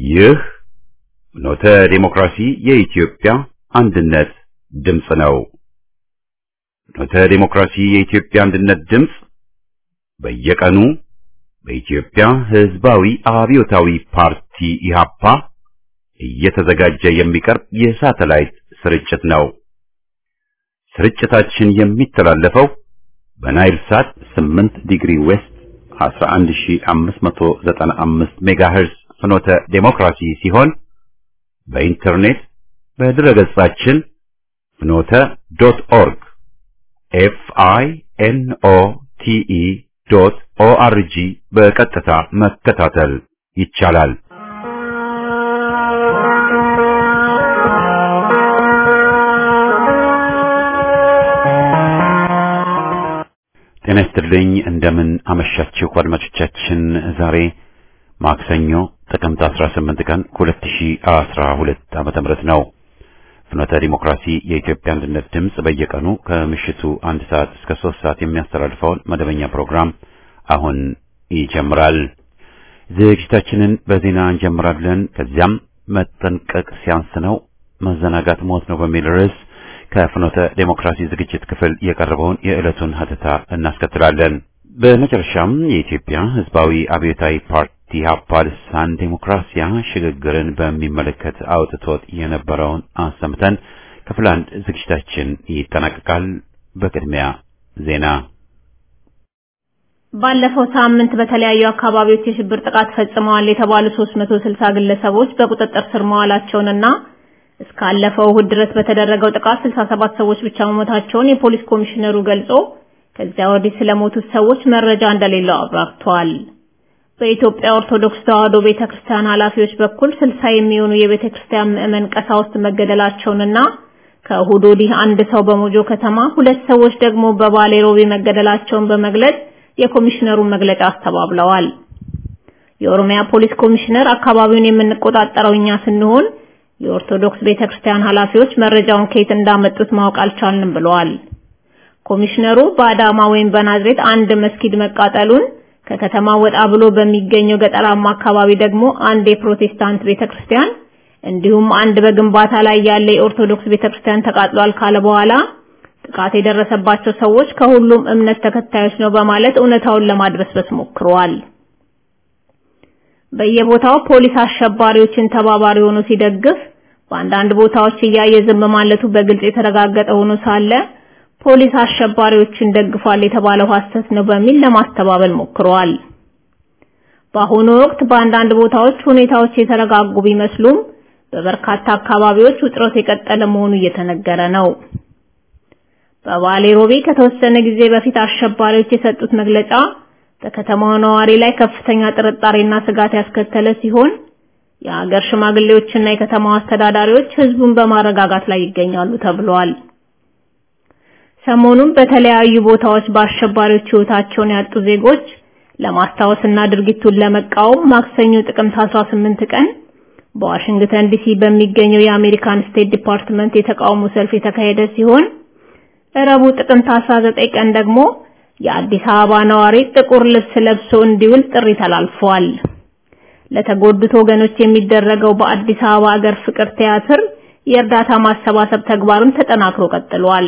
ይህ ኖተ ዴሞክራሲ የኢትዮጵያ አንድነት ድምፅ ነው። ኖተ ዴሞክራሲ የኢትዮጵያ አንድነት ድምፅ በየቀኑ በኢትዮጵያ ሕዝባዊ አብዮታዊ ፓርቲ ኢህአፓ እየተዘጋጀ የሚቀርብ የሳተላይት ስርጭት ነው። ስርጭታችን የሚተላለፈው በናይል ሳት 8 ዲግሪ ዌስት 11595 ሜጋሄርዝ ፍኖተ ዴሞክራሲ ሲሆን በኢንተርኔት በድረገጻችን ፍኖተ ዶት ኦርግ ኤፍ አይ ኤን ኦ ቲ ኢ ዶት ኦ አር ጂ በቀጥታ መከታተል ይቻላል። ጤና ይስጥልኝ። እንደምን አመሻችሁ አድማጮቻችን። ዛሬ ማክሰኞ ጥቅምት 18 ቀን 2012 ዓመተ ምህረት ነው። ፍኖተ ዲሞክራሲ የኢትዮጵያ አንድነት ድምፅ በየቀኑ ከምሽቱ አንድ ሰዓት እስከ ሶስት ሰዓት የሚያስተላልፈውን መደበኛ ፕሮግራም አሁን ይጀምራል። ዝግጅታችንን በዜና እንጀምራለን። ከዚያም መጠንቀቅ ሲያንስ ነው መዘናጋት ሞት ነው በሚል ርዕስ ከፍኖተ ዴሞክራሲ ዝግጅት ክፍል የቀረበውን የዕለቱን ሀተታ እናስከትላለን። በመጨረሻም የኢትዮጵያ ሕዝባዊ አብዮታዊ ፓርቲ ኢህአፓ ልሳን ዴሞክራሲያ ሽግግርን በሚመለከት አውጥቶት የነበረውን አሰምተን ክፍል አንድ ዝግጅታችን ይጠናቀቃል። በቅድሚያ ዜና። ባለፈው ሳምንት በተለያዩ አካባቢዎች የሽብር ጥቃት ፈጽመዋል የተባሉ 360 ግለሰቦች በቁጥጥር ስር መዋላቸውንና እስካለፈው እሁድ ድረስ በተደረገው ጥቃት 67 ሰዎች ብቻ መሞታቸውን የፖሊስ ኮሚሽነሩ ገልጾ ከዚያ ወዲህ ስለሞቱት ሰዎች መረጃ እንደሌለው አብራርተዋል። በኢትዮጵያ ኦርቶዶክስ ተዋሕዶ ቤተክርስቲያን ኃላፊዎች በኩል 60 የሚሆኑ የቤተክርስቲያን ምዕመን ቀሳውስት መገደላቸውንና ከእሁድ ወዲህ አንድ ሰው በሞጆ ከተማ፣ ሁለት ሰዎች ደግሞ በባሌ ሮቤ መገደላቸውን በመግለጽ የኮሚሽነሩን መግለጫ አስተባብለዋል። የኦሮሚያ ፖሊስ ኮሚሽነር አካባቢውን የምንቆጣጠረው እኛ ስንሆን የኦርቶዶክስ ቤተክርስቲያን ኃላፊዎች መረጃውን ከየት እንዳመጡት ማወቅ አልቻልንም ብለዋል። ኮሚሽነሩ በአዳማ ወይም በናዝሬት አንድ መስጊድ መቃጠሉን ከከተማ ወጣ ብሎ በሚገኘው ገጠራማ አካባቢ ደግሞ አንድ የፕሮቴስታንት ቤተክርስቲያን እንዲሁም አንድ በግንባታ ላይ ያለ የኦርቶዶክስ ቤተክርስቲያን ተቃጥሏል ካለ በኋላ ጥቃት የደረሰባቸው ሰዎች ከሁሉም እምነት ተከታዮች ነው በማለት እውነታውን ለማድበስበስ ሞክረዋል። በየቦታው ፖሊስ አሸባሪዎችን ተባባሪ ሆኖ ሲደግፍ በአንዳንድ ቦታዎች እያየ ዝም ማለቱ በግልጽ የተረጋገጠ ሆኖ ሳለ ፖሊስ አሸባሪዎችን ደግፏል የተባለው ሐሰት ነው በሚል ለማስተባበል ሞክረዋል። በአሁኑ ወቅት በአንዳንድ ቦታዎች ሁኔታዎች የተረጋጉ ቢመስሉም በበርካታ አካባቢዎች ውጥረት የቀጠለ መሆኑ እየተነገረ ነው። በባሌ ሮቤ ከተወሰነ ጊዜ በፊት አሸባሪዎች የሰጡት መግለጫ በከተማው ነዋሪ ላይ ከፍተኛ ጥርጣሬና ስጋት ያስከተለ ሲሆን የሀገር ሽማግሌዎችና የከተማው አስተዳዳሪዎች ህዝቡን በማረጋጋት ላይ ይገኛሉ ተብሏል። ሰሞኑን በተለያዩ ቦታዎች በአሸባሪዎች ህይወታቸውን ያጡ ዜጎች ለማስታወስና ድርጊቱን ለመቃወም ማክሰኞ ጥቅምት 18 ቀን በዋሽንግተን ዲሲ በሚገኘው የአሜሪካን ስቴት ዲፓርትመንት የተቃውሞ ሰልፍ የተካሄደ ሲሆን ረቡዕ ጥቅምት 19 ቀን ደግሞ የአዲስ አበባ ነዋሪ ጥቁር ልብስ ለብሶ እንዲውል ጥሪ ተላልፏል። ለተጎዱት ወገኖች የሚደረገው በአዲስ አበባ ሀገር ፍቅር ቲያትር የእርዳታ ማሰባሰብ ተግባሩን ተጠናክሮ ቀጥሏል።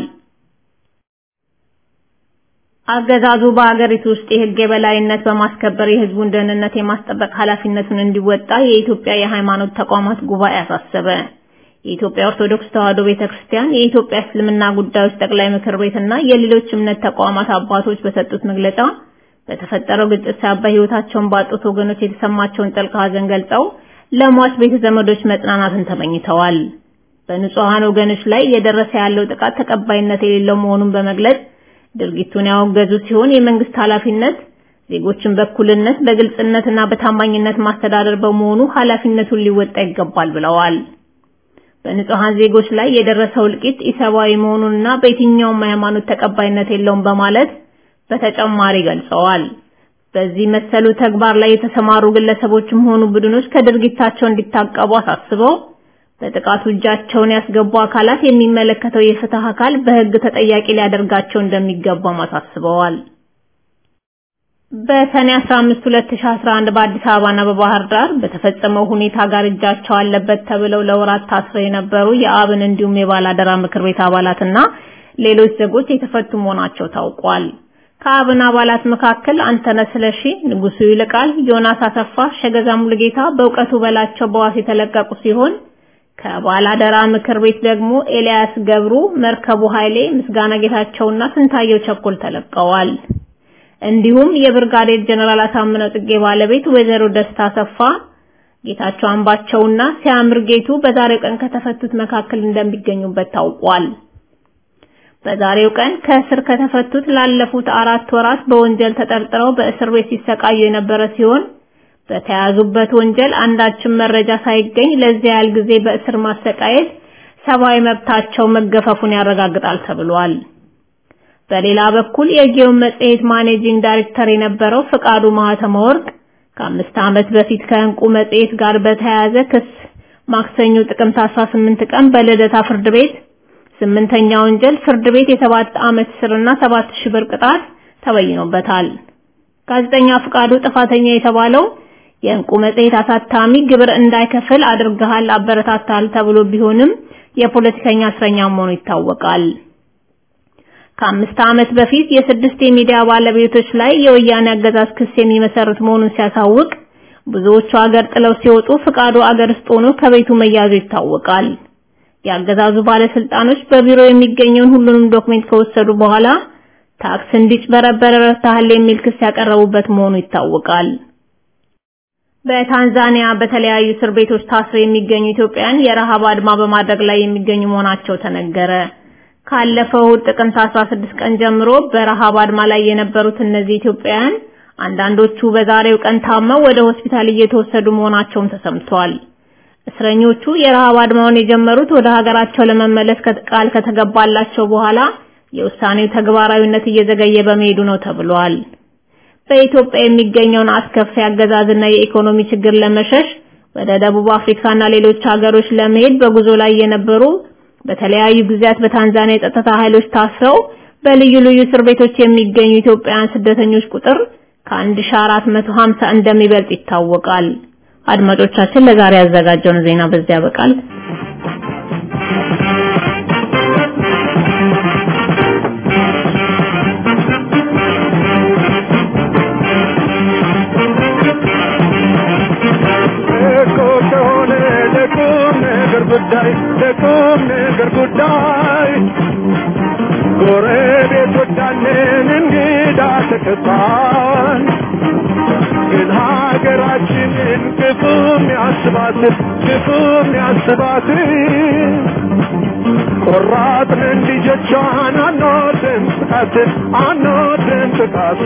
አገዛዙ በአገሪቱ ውስጥ የህግ የበላይነት በማስከበር የህዝቡን ደህንነት የማስጠበቅ ኃላፊነቱን እንዲወጣ የኢትዮጵያ የሃይማኖት ተቋማት ጉባኤ አሳሰበ። የኢትዮጵያ ኦርቶዶክስ ተዋሕዶ ቤተክርስቲያን፣ የኢትዮጵያ እስልምና ጉዳዮች ጠቅላይ ምክር ቤትና የሌሎች እምነት ተቋማት አባቶች በሰጡት መግለጫ በተፈጠረው ግጭት ሳቢያ ህይወታቸውን ባጡት ወገኖች የተሰማቸውን ጥልቅ ሐዘን ገልጸው ለሟች ቤተ ዘመዶች መጽናናትን ተመኝተዋል። በንጹሃን ወገኖች ላይ እየደረሰ ያለው ጥቃት ተቀባይነት የሌለው መሆኑን በመግለጽ ድርጊቱን ያወገዙ ሲሆን የመንግስት ኃላፊነት ዜጎችን በእኩልነት በግልጽነትና በታማኝነት ማስተዳደር በመሆኑ ኃላፊነቱን ሊወጣ ይገባል ብለዋል። በንጹሃን ዜጎች ላይ የደረሰው እልቂት ኢሰብአዊ መሆኑንና በየትኛውም ሃይማኖት ተቀባይነት የለውም በማለት በተጨማሪ ገልጸዋል። በዚህ መሰሉ ተግባር ላይ የተሰማሩ ግለሰቦችም ሆኑ ቡድኖች ከድርጊታቸው እንዲታቀቡ አሳስበው በጥቃቱ እጃቸውን ያስገቡ አካላት የሚመለከተው የፍትህ አካል በህግ ተጠያቂ ሊያደርጋቸው እንደሚገባም አሳስበዋል። በሰኔ 15 2011 በአዲስ አበባና በባህር ዳር በተፈጸመው ሁኔታ ጋር እጃቸው አለበት ተብለው ለወራት ታስረው የነበሩ የአብን እንዲሁም የባላደራ ምክር ቤት አባላትና ሌሎች ዜጎች የተፈቱ መሆናቸው ታውቋል። ከአብን አባላት መካከል አንተነህ ስለሺ፣ ንጉሱ ይልቃል፣ ዮናስ አሰፋ፣ ሸገዛ ሙሉጌታ፣ በእውቀቱ በላቸው በዋስ የተለቀቁ ሲሆን ከባላደራ ምክር ቤት ደግሞ ኤልያስ ገብሩ፣ መርከቡ ኃይሌ፣ ምስጋና ጌታቸውና ስንታየው ቸኮል ተለቀዋል። እንዲሁም የብርጋዴር ጀነራል አሳምነው ጽጌ ባለቤት ወይዘሮ ደስታ አሰፋ፣ ጌታቸው አምባቸውና ሲያምር ጌቱ በዛሬው ቀን ከተፈቱት መካከል እንደሚገኙበት ታውቋል። በዛሬው ቀን ከእስር ከተፈቱት ላለፉት አራት ወራት በወንጀል ተጠርጥረው በእስር ቤት ሲሰቃዩ የነበረ ሲሆን በተያዙበት ወንጀል አንዳችም መረጃ ሳይገኝ ለዚያ ያህል ጊዜ በእስር ማሰቃየት ሰብአዊ መብታቸው መገፈፉን ያረጋግጣል ተብሏል። በሌላ በኩል የጊዮን መጽሔት ማኔጂንግ ዳይሬክተር የነበረው ፍቃዱ ማህተመ ወርቅ ከአምስት ዓመት በፊት ከእንቁ መጽሔት ጋር በተያያዘ ክስ ማክሰኞ ጥቅምት 18 ቀን በልደታ ፍርድ ቤት ስምንተኛ ወንጀል ፍርድ ቤት የሰባት ዓመት እስርና ሰባት ሺህ ብር ቅጣት ተበይኖበታል። ጋዜጠኛ ፍቃዱ ጥፋተኛ የተባለው የእንቁ መጽሔት አሳታሚ ግብር እንዳይከፍል አድርገሃል፣ አበረታታል ተብሎ ቢሆንም የፖለቲከኛ እስረኛ መሆኑ ይታወቃል። ከአምስት ዓመት በፊት የስድስት የሚዲያ ባለቤቶች ላይ የወያኔ አገዛዝ ክስ የሚመሰርት መሆኑን ሲያሳውቅ ብዙዎቹ አገር ጥለው ሲወጡ ፍቃዱ አገር ውስጥ ሆኖ ከቤቱ መያዙ ይታወቃል። የአገዛዙ ባለስልጣኖች በቢሮ የሚገኘውን ሁሉንም ዶክሜንት ከወሰዱ በኋላ ታክስ እንዲጭበረበር ረድተሃል የሚል ክስ ያቀረቡበት መሆኑ ይታወቃል። በታንዛኒያ በተለያዩ እስር ቤቶች ታስረው የሚገኙ ኢትዮጵያውያን የረሃብ አድማ በማድረግ ላይ የሚገኙ መሆናቸው ተነገረ። ካለፈው ጥቅምት 16 ቀን ጀምሮ በረሃብ አድማ ላይ የነበሩት እነዚህ ኢትዮጵያውያን አንዳንዶቹ በዛሬው ቀን ታመው ወደ ሆስፒታል እየተወሰዱ መሆናቸውም ተሰምቷል። እስረኞቹ የረሃብ አድማውን የጀመሩት ወደ ሀገራቸው ለመመለስ ቃል ከተገባላቸው በኋላ የውሳኔው ተግባራዊነት እየዘገየ በመሄዱ ነው ተብሏል። በኢትዮጵያ የሚገኘውን አስከፊ አገዛዝና የኢኮኖሚ ችግር ለመሸሽ ወደ ደቡብ አፍሪካና ሌሎች ሀገሮች ለመሄድ በጉዞ ላይ የነበሩ በተለያዩ ጊዜያት በታንዛኒያ የጸጥታ ኃይሎች ታስረው በልዩ ልዩ እስር ቤቶች የሚገኙ ኢትዮጵያውያን ስደተኞች ቁጥር ከ1450 እንደሚበልጥ ይታወቃል። አድማጮቻችን ለዛሬ ያዘጋጀውን ዜና በዚያ ያበቃል። ጉዳይ ለቁም ነገር ጉዳይ ጎረቤቶቻችን እንግዳ ተቀባይ ግን ሀገራችንን ክፉም ያስባት ክፉም ያስባት ቆራጥንን ልጆቿን አንወድም ጥቃት አንወድም ጥቃት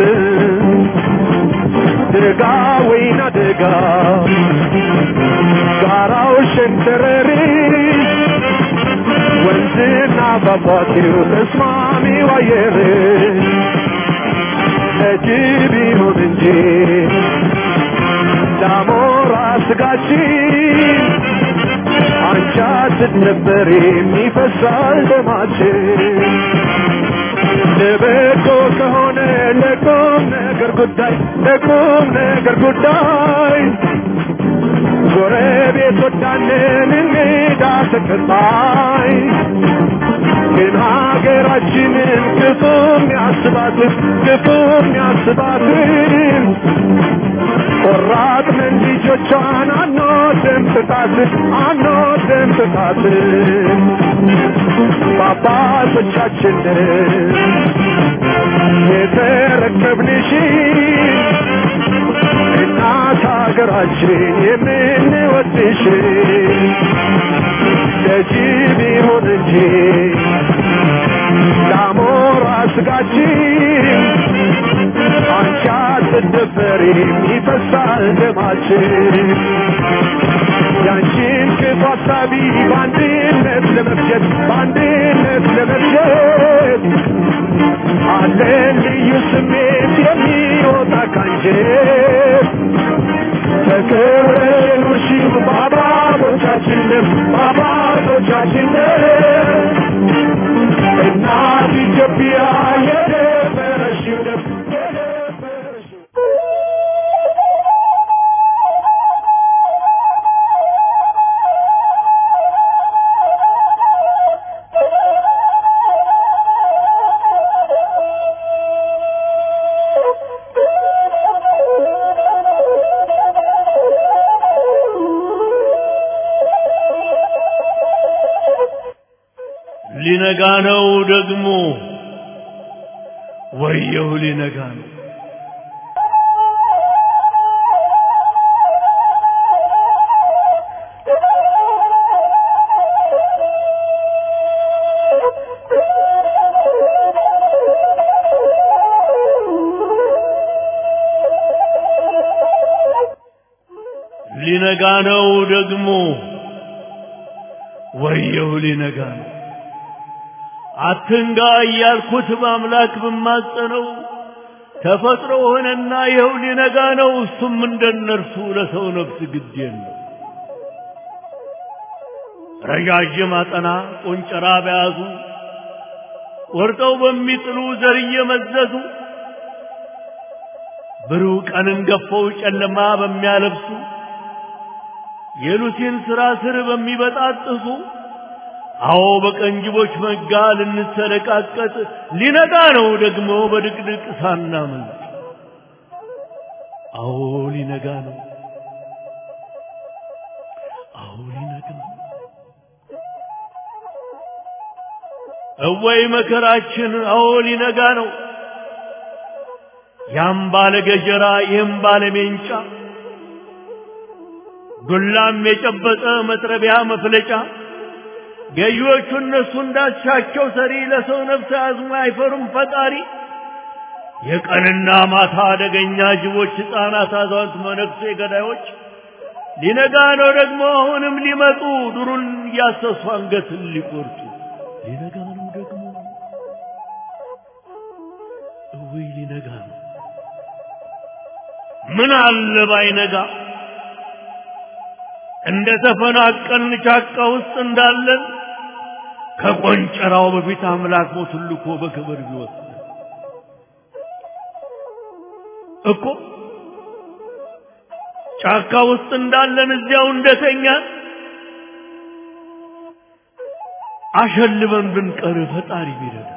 ደጋ ወይና ደጋ ጋራው ሸንተረሪ ወንዝና ፏፏቴው ተስማሚው አየር ለጅብ ይሁን እንጂ ዳሞራ ስጋችን አንቺ ስትነበር የሚፈሳል ደማችን ለበጎ ከሆነ ለቁም ነገር ጉዳይ ለቁም ነገር ጉዳይ ጎረቤቶቻችንን እንግዳ ተቀባይ ግን ሀገራችንን ክፉም ያስባትን ክፉም ያስባትን ቆራጥንን ልጆቿን አንወድም ጥቃትን አንወድም ጥቃትን በአባቶቻችንን የተረከብንሽን እናት ሀገራችን የምንወድሽ ለጅብ ይሁን እንጂ ለአሞራ ስጋችን አንቺ አትደፈሪም ይፈሳል ደማችን ያንቺን ክፉ ሀሳቢ በአንድነት ለመፍጀት በአንድነት ለመፍጀት አለን ልዩ ስሜት የሚወጣ ካንጀት ተከብረሽ የኖርሽው በአባቶቻችንም በአባቶቻችንም እናት ኢትዮጵያ የደፈረሽው ደም የደፈረሽው ሊነጋ ነው ደግሞ ወየው ሊነጋ ነው ሊነጋ ነው ደግሞ ወየው ሊነጋ ነው አትንጋ እያልኩት በአምላክ ብማጸነው ተፈጥሮ ሆነና ይኸው ሊነጋ ነው እሱም እንደነርሱ ለሰው ነፍስ ግድ የለው ረዣዥም አጠና ቆንጨራ በያዙ ቆርጠው በሚጥሉ ዘር እየመዘዙ ብሩህ ቀንን ገፈው ጨለማ በሚያለብሱ የሉሲን ሥራ ስር በሚበጣጥሱ አዎ በቀንጅቦች መጋ ልንሰለቃቀጥ ሊነጋ ነው ደግሞ በድቅድቅ ሳናመልጥ አዎ ሊነጋ ነው አዎ ሊነጋ ነው እወይ መከራችን አዎ ሊነጋ ነው ያም ባለ ገጀራ ይህም ባለ ሜንጫ ዱላም የጨበጠ መጥረቢያ መፍለጫ ገዢዎቹ እነሱ እንዳሻቸው ሰሪ ለሰው ነፍስ አዝሞ አይፈሩም ፈጣሪ የቀንና ማታ አደገኛ ጅቦች ሕፃናት አዛውንት መነኩሴ ገዳዮች ሊነጋ ነው ደግሞ አሁንም ሊመጡ ዱሩን እያሰሱ አንገትን ሊቆርጡ ሊነጋ ነው ደግሞ እውይ ሊነጋ ነው ምን አለ ባይነጋ እንደ ተፈናቀልን ጫካ ውስጥ እንዳለን ከቆንጨራው በፊት አምላክ ሞቱን ልኮ በክብር ቢወስድ እኮ ጫካ ውስጥ እንዳለን እዚያው እንደተኛን አሸልበን ብንቀር ፈጣሪ ቢረዳ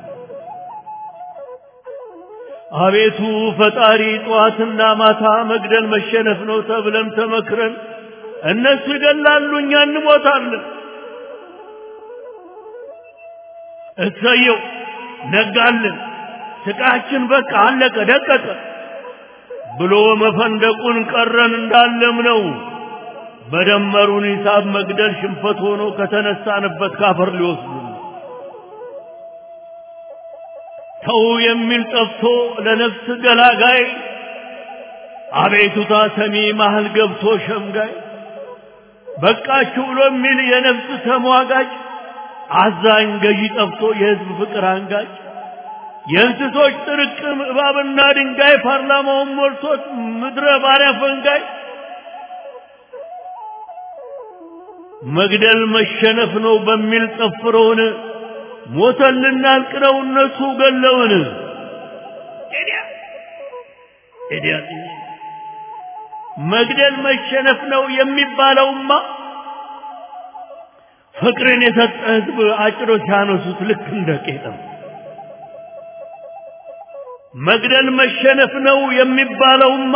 አቤቱ ፈጣሪ ጠዋትና ማታ መግደል መሸነፍ ነው ተብለን ተመክረን እነሱ ይገላሉ እኛ እንሞታለን እሰየው ነጋልን ስቃችን በቃ አለቀ ደቀቀ ብሎ መፈንደቁን ቀረን እንዳለም ነው በደመሩን ሂሳብ መግደል ሽንፈት ሆኖ ከተነሳንበት ካፈር ሊወስዱ ተው የሚል ጠፍቶ ለነፍስ ገላጋይ አቤቱታ ሰሚ መሃል ገብቶ ሸምጋይ በቃችሁ ብሎ የሚል የነፍስ ተሟጋጭ አዛኝ ገዢ ጠፍቶ የህዝብ ፍቅር አንጋጭ የእንስሶች ጥርቅም እባብና ድንጋይ ፓርላማውን ሞልቶት ምድረ ባሪያ ፈንጋይ መግደል መሸነፍ ነው በሚል ጠፍረውን ሞተን ልናልቅ ነው እነሱ ገለውን መግደል መሸነፍ ነው የሚባለውማ ፍቅርን የሰጠ ህዝብ አጭሮ ሲያነሱት ልክ እንደ ቄጠም መግደል መሸነፍ ነው የሚባለውማ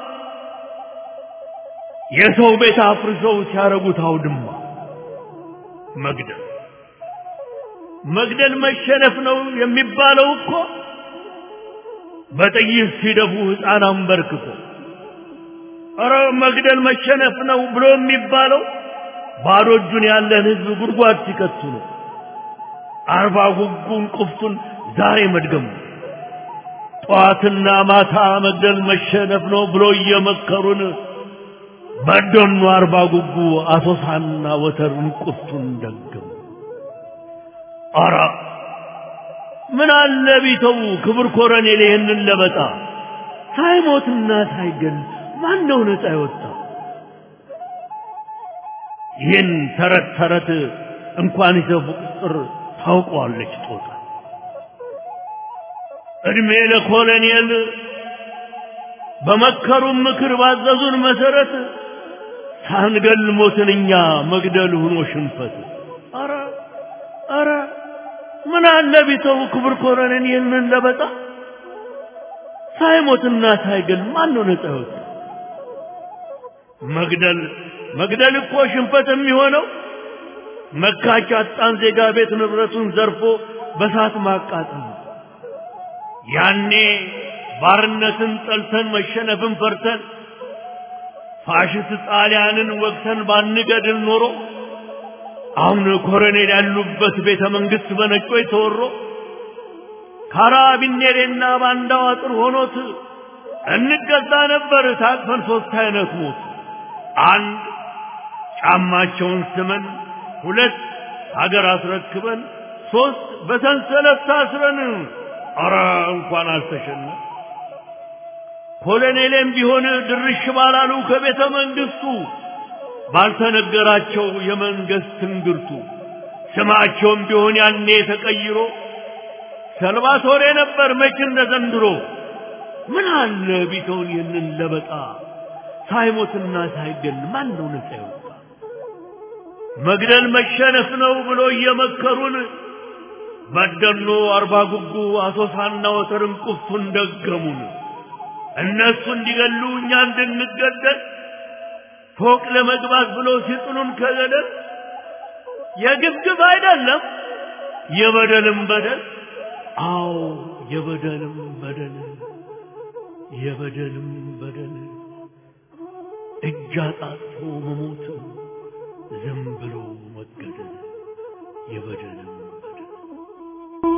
የሰው ቤት አፍርሰው ሲያረጉት አውድማ መግደል መግደል መሸነፍ ነው የሚባለው እኮ በጥይት ሲደፉ ሕፃን አንበርክኮ ኧረ መግደል መሸነፍ ነው ብሎ የሚባለው ባዶ እጁን ያለን ህዝብ ጉድጓድ ሲከቱ ነው። አርባ ጉጉን ቁፍቱን ዛሬ መድገሙ ጠዋትና ማታ መግደል መሸነፍ ነው ብሎ እየመከሩን በደኑ አርባ ጉጉ አሶሳና ወተርን ቁፍቱን ደገሙ። ኧረ ምን አለ ቢተው ክብር ኮረኔል ይህንን ለበጣ ሳይሞትና ሳይገል ማን ነው ነፃ የወጣ? ይህን ተረት ተረት እንኳን ይዘው ቁጥር ታውቀዋለች ጦጣ። እድሜ ለኮሎኔል በመከሩን ምክር ባዘዙን መሰረት ሳንገል ሞትን እኛ መግደል ሆኖ ሽንፈት። አረ አረ ምን አለ ቢተው ክብር ኮሎኔል ይህንን ለበጣ ሳይሞትና ሳይገል ማን ነው ነፃ የወጣ? መግደል መግደል እኮ ሽንፈት የሚሆነው መካች አጣን ዜጋ ቤት ንብረቱን ዘርፎ በሳት ማቃጠል ያኔ ባርነትን ጠልተን መሸነፍን ፈርተን ፋሽስት ጣሊያንን ወቅተን ባንገድል ኖሮ አሁን ኮሎኔል ያሉበት ቤተ መንግስት በነጮች ተወሮ ካራቢኔሬና ባንዳው አጥር ሆኖት እንገዛ ነበር ታቅፈን ሶስት አይነት ሞት አንድ ጫማቸውን ስመን ሁለት ሀገር አስረክበን ሶስት በሰንሰለት ታስረን ኧረ እንኳን አልተሸነፍ ኮሎኔሌም ቢሆን ድርሽ ባላሉ ከቤተ መንግስቱ ባልተነገራቸው የመንግስት ትንግርቱ ስማቸውም ቢሆን ያኔ ተቀይሮ ሰልቫቶሬ ነበር መች እንደ ዘንድሮ ምን አለ ቢተውን ይህንን ለበጣ ሳይሞትና ሳይገል ማን ነው ነፃ ይወጣ መግደል መሸነፍ ነው ብሎ እየመከሩን በደኖ አርባ ጉጉ አሶሳና ወተርን ቁፍቱን ደገሙን እነሱ እንዲገሉ እኛ እንድንገደል ፎቅ ለመግባት ብሎ ሲጥሉን ከገደል የግብግብ አይደለም የበደልም በደል አዎ የበደልም በደል የበደልም በደል እጅ አጣጥፎ መሞት ዝም ብሎ መገደል የበደልም በደል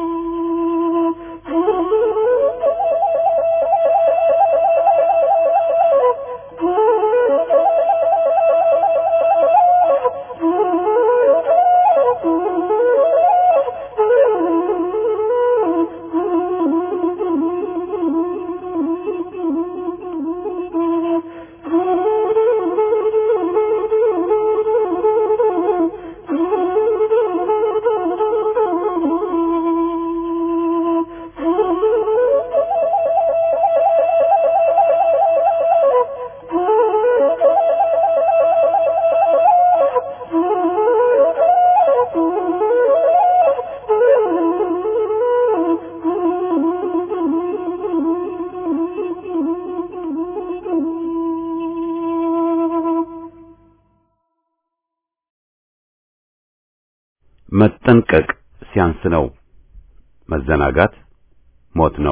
መጠንቀቅ ሲያንስ ነው። መዘናጋት ሞት ነው።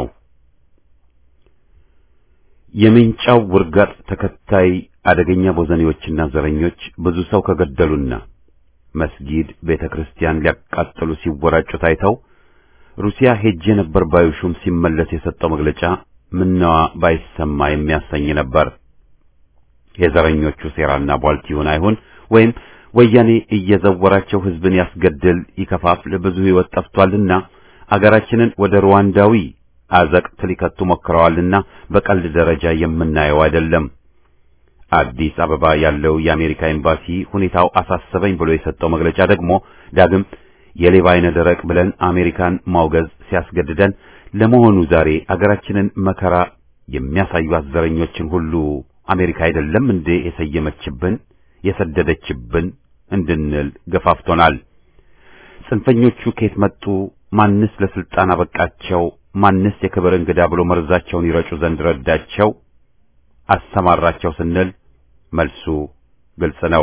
የምንጫው ውርጋጥ ተከታይ አደገኛ ቦዘኔዎችና ዘረኞች ብዙ ሰው ከገደሉና መስጊድ፣ ቤተ ክርስቲያን ሊያቃጥሉ ሲወራጩ ታይተው ሩሲያ ሄጄ ነበር ባዩ ሹም ሲመለስ የሰጠው መግለጫ ምነዋ ባይሰማ የሚያሰኝ ነበር። የዘረኞቹ ሴራና ቧልት ይሁን አይሁን ወይም ወያኔ እየዘወራቸው ህዝብን ያስገድል ይከፋፍል ብዙ ህይወት ጠፍቷልና አገራችንን ወደ ሩዋንዳዊ አዘቅት ሊከቱ ሞክረዋልና በቀልድ ደረጃ የምናየው አይደለም። አዲስ አበባ ያለው የአሜሪካ ኤምባሲ ሁኔታው አሳሰበኝ ብሎ የሰጠው መግለጫ ደግሞ ዳግም የሌባ አይነ ደረቅ ብለን አሜሪካን ማውገዝ ሲያስገድደን ለመሆኑ ዛሬ አገራችንን መከራ የሚያሳዩት ዘረኞችን ሁሉ አሜሪካ አይደለም እንዴ የሰየመችብን የሰደደችብን እንድንል ገፋፍቶናል። ጽንፈኞቹ ከየት መጡ? ማንስ ለስልጣን አበቃቸው? ማንስ የክብር እንግዳ ብሎ መርዛቸውን ይረጩ ዘንድ ረዳቸው? አሰማራቸው ስንል መልሱ ግልጽ ነው።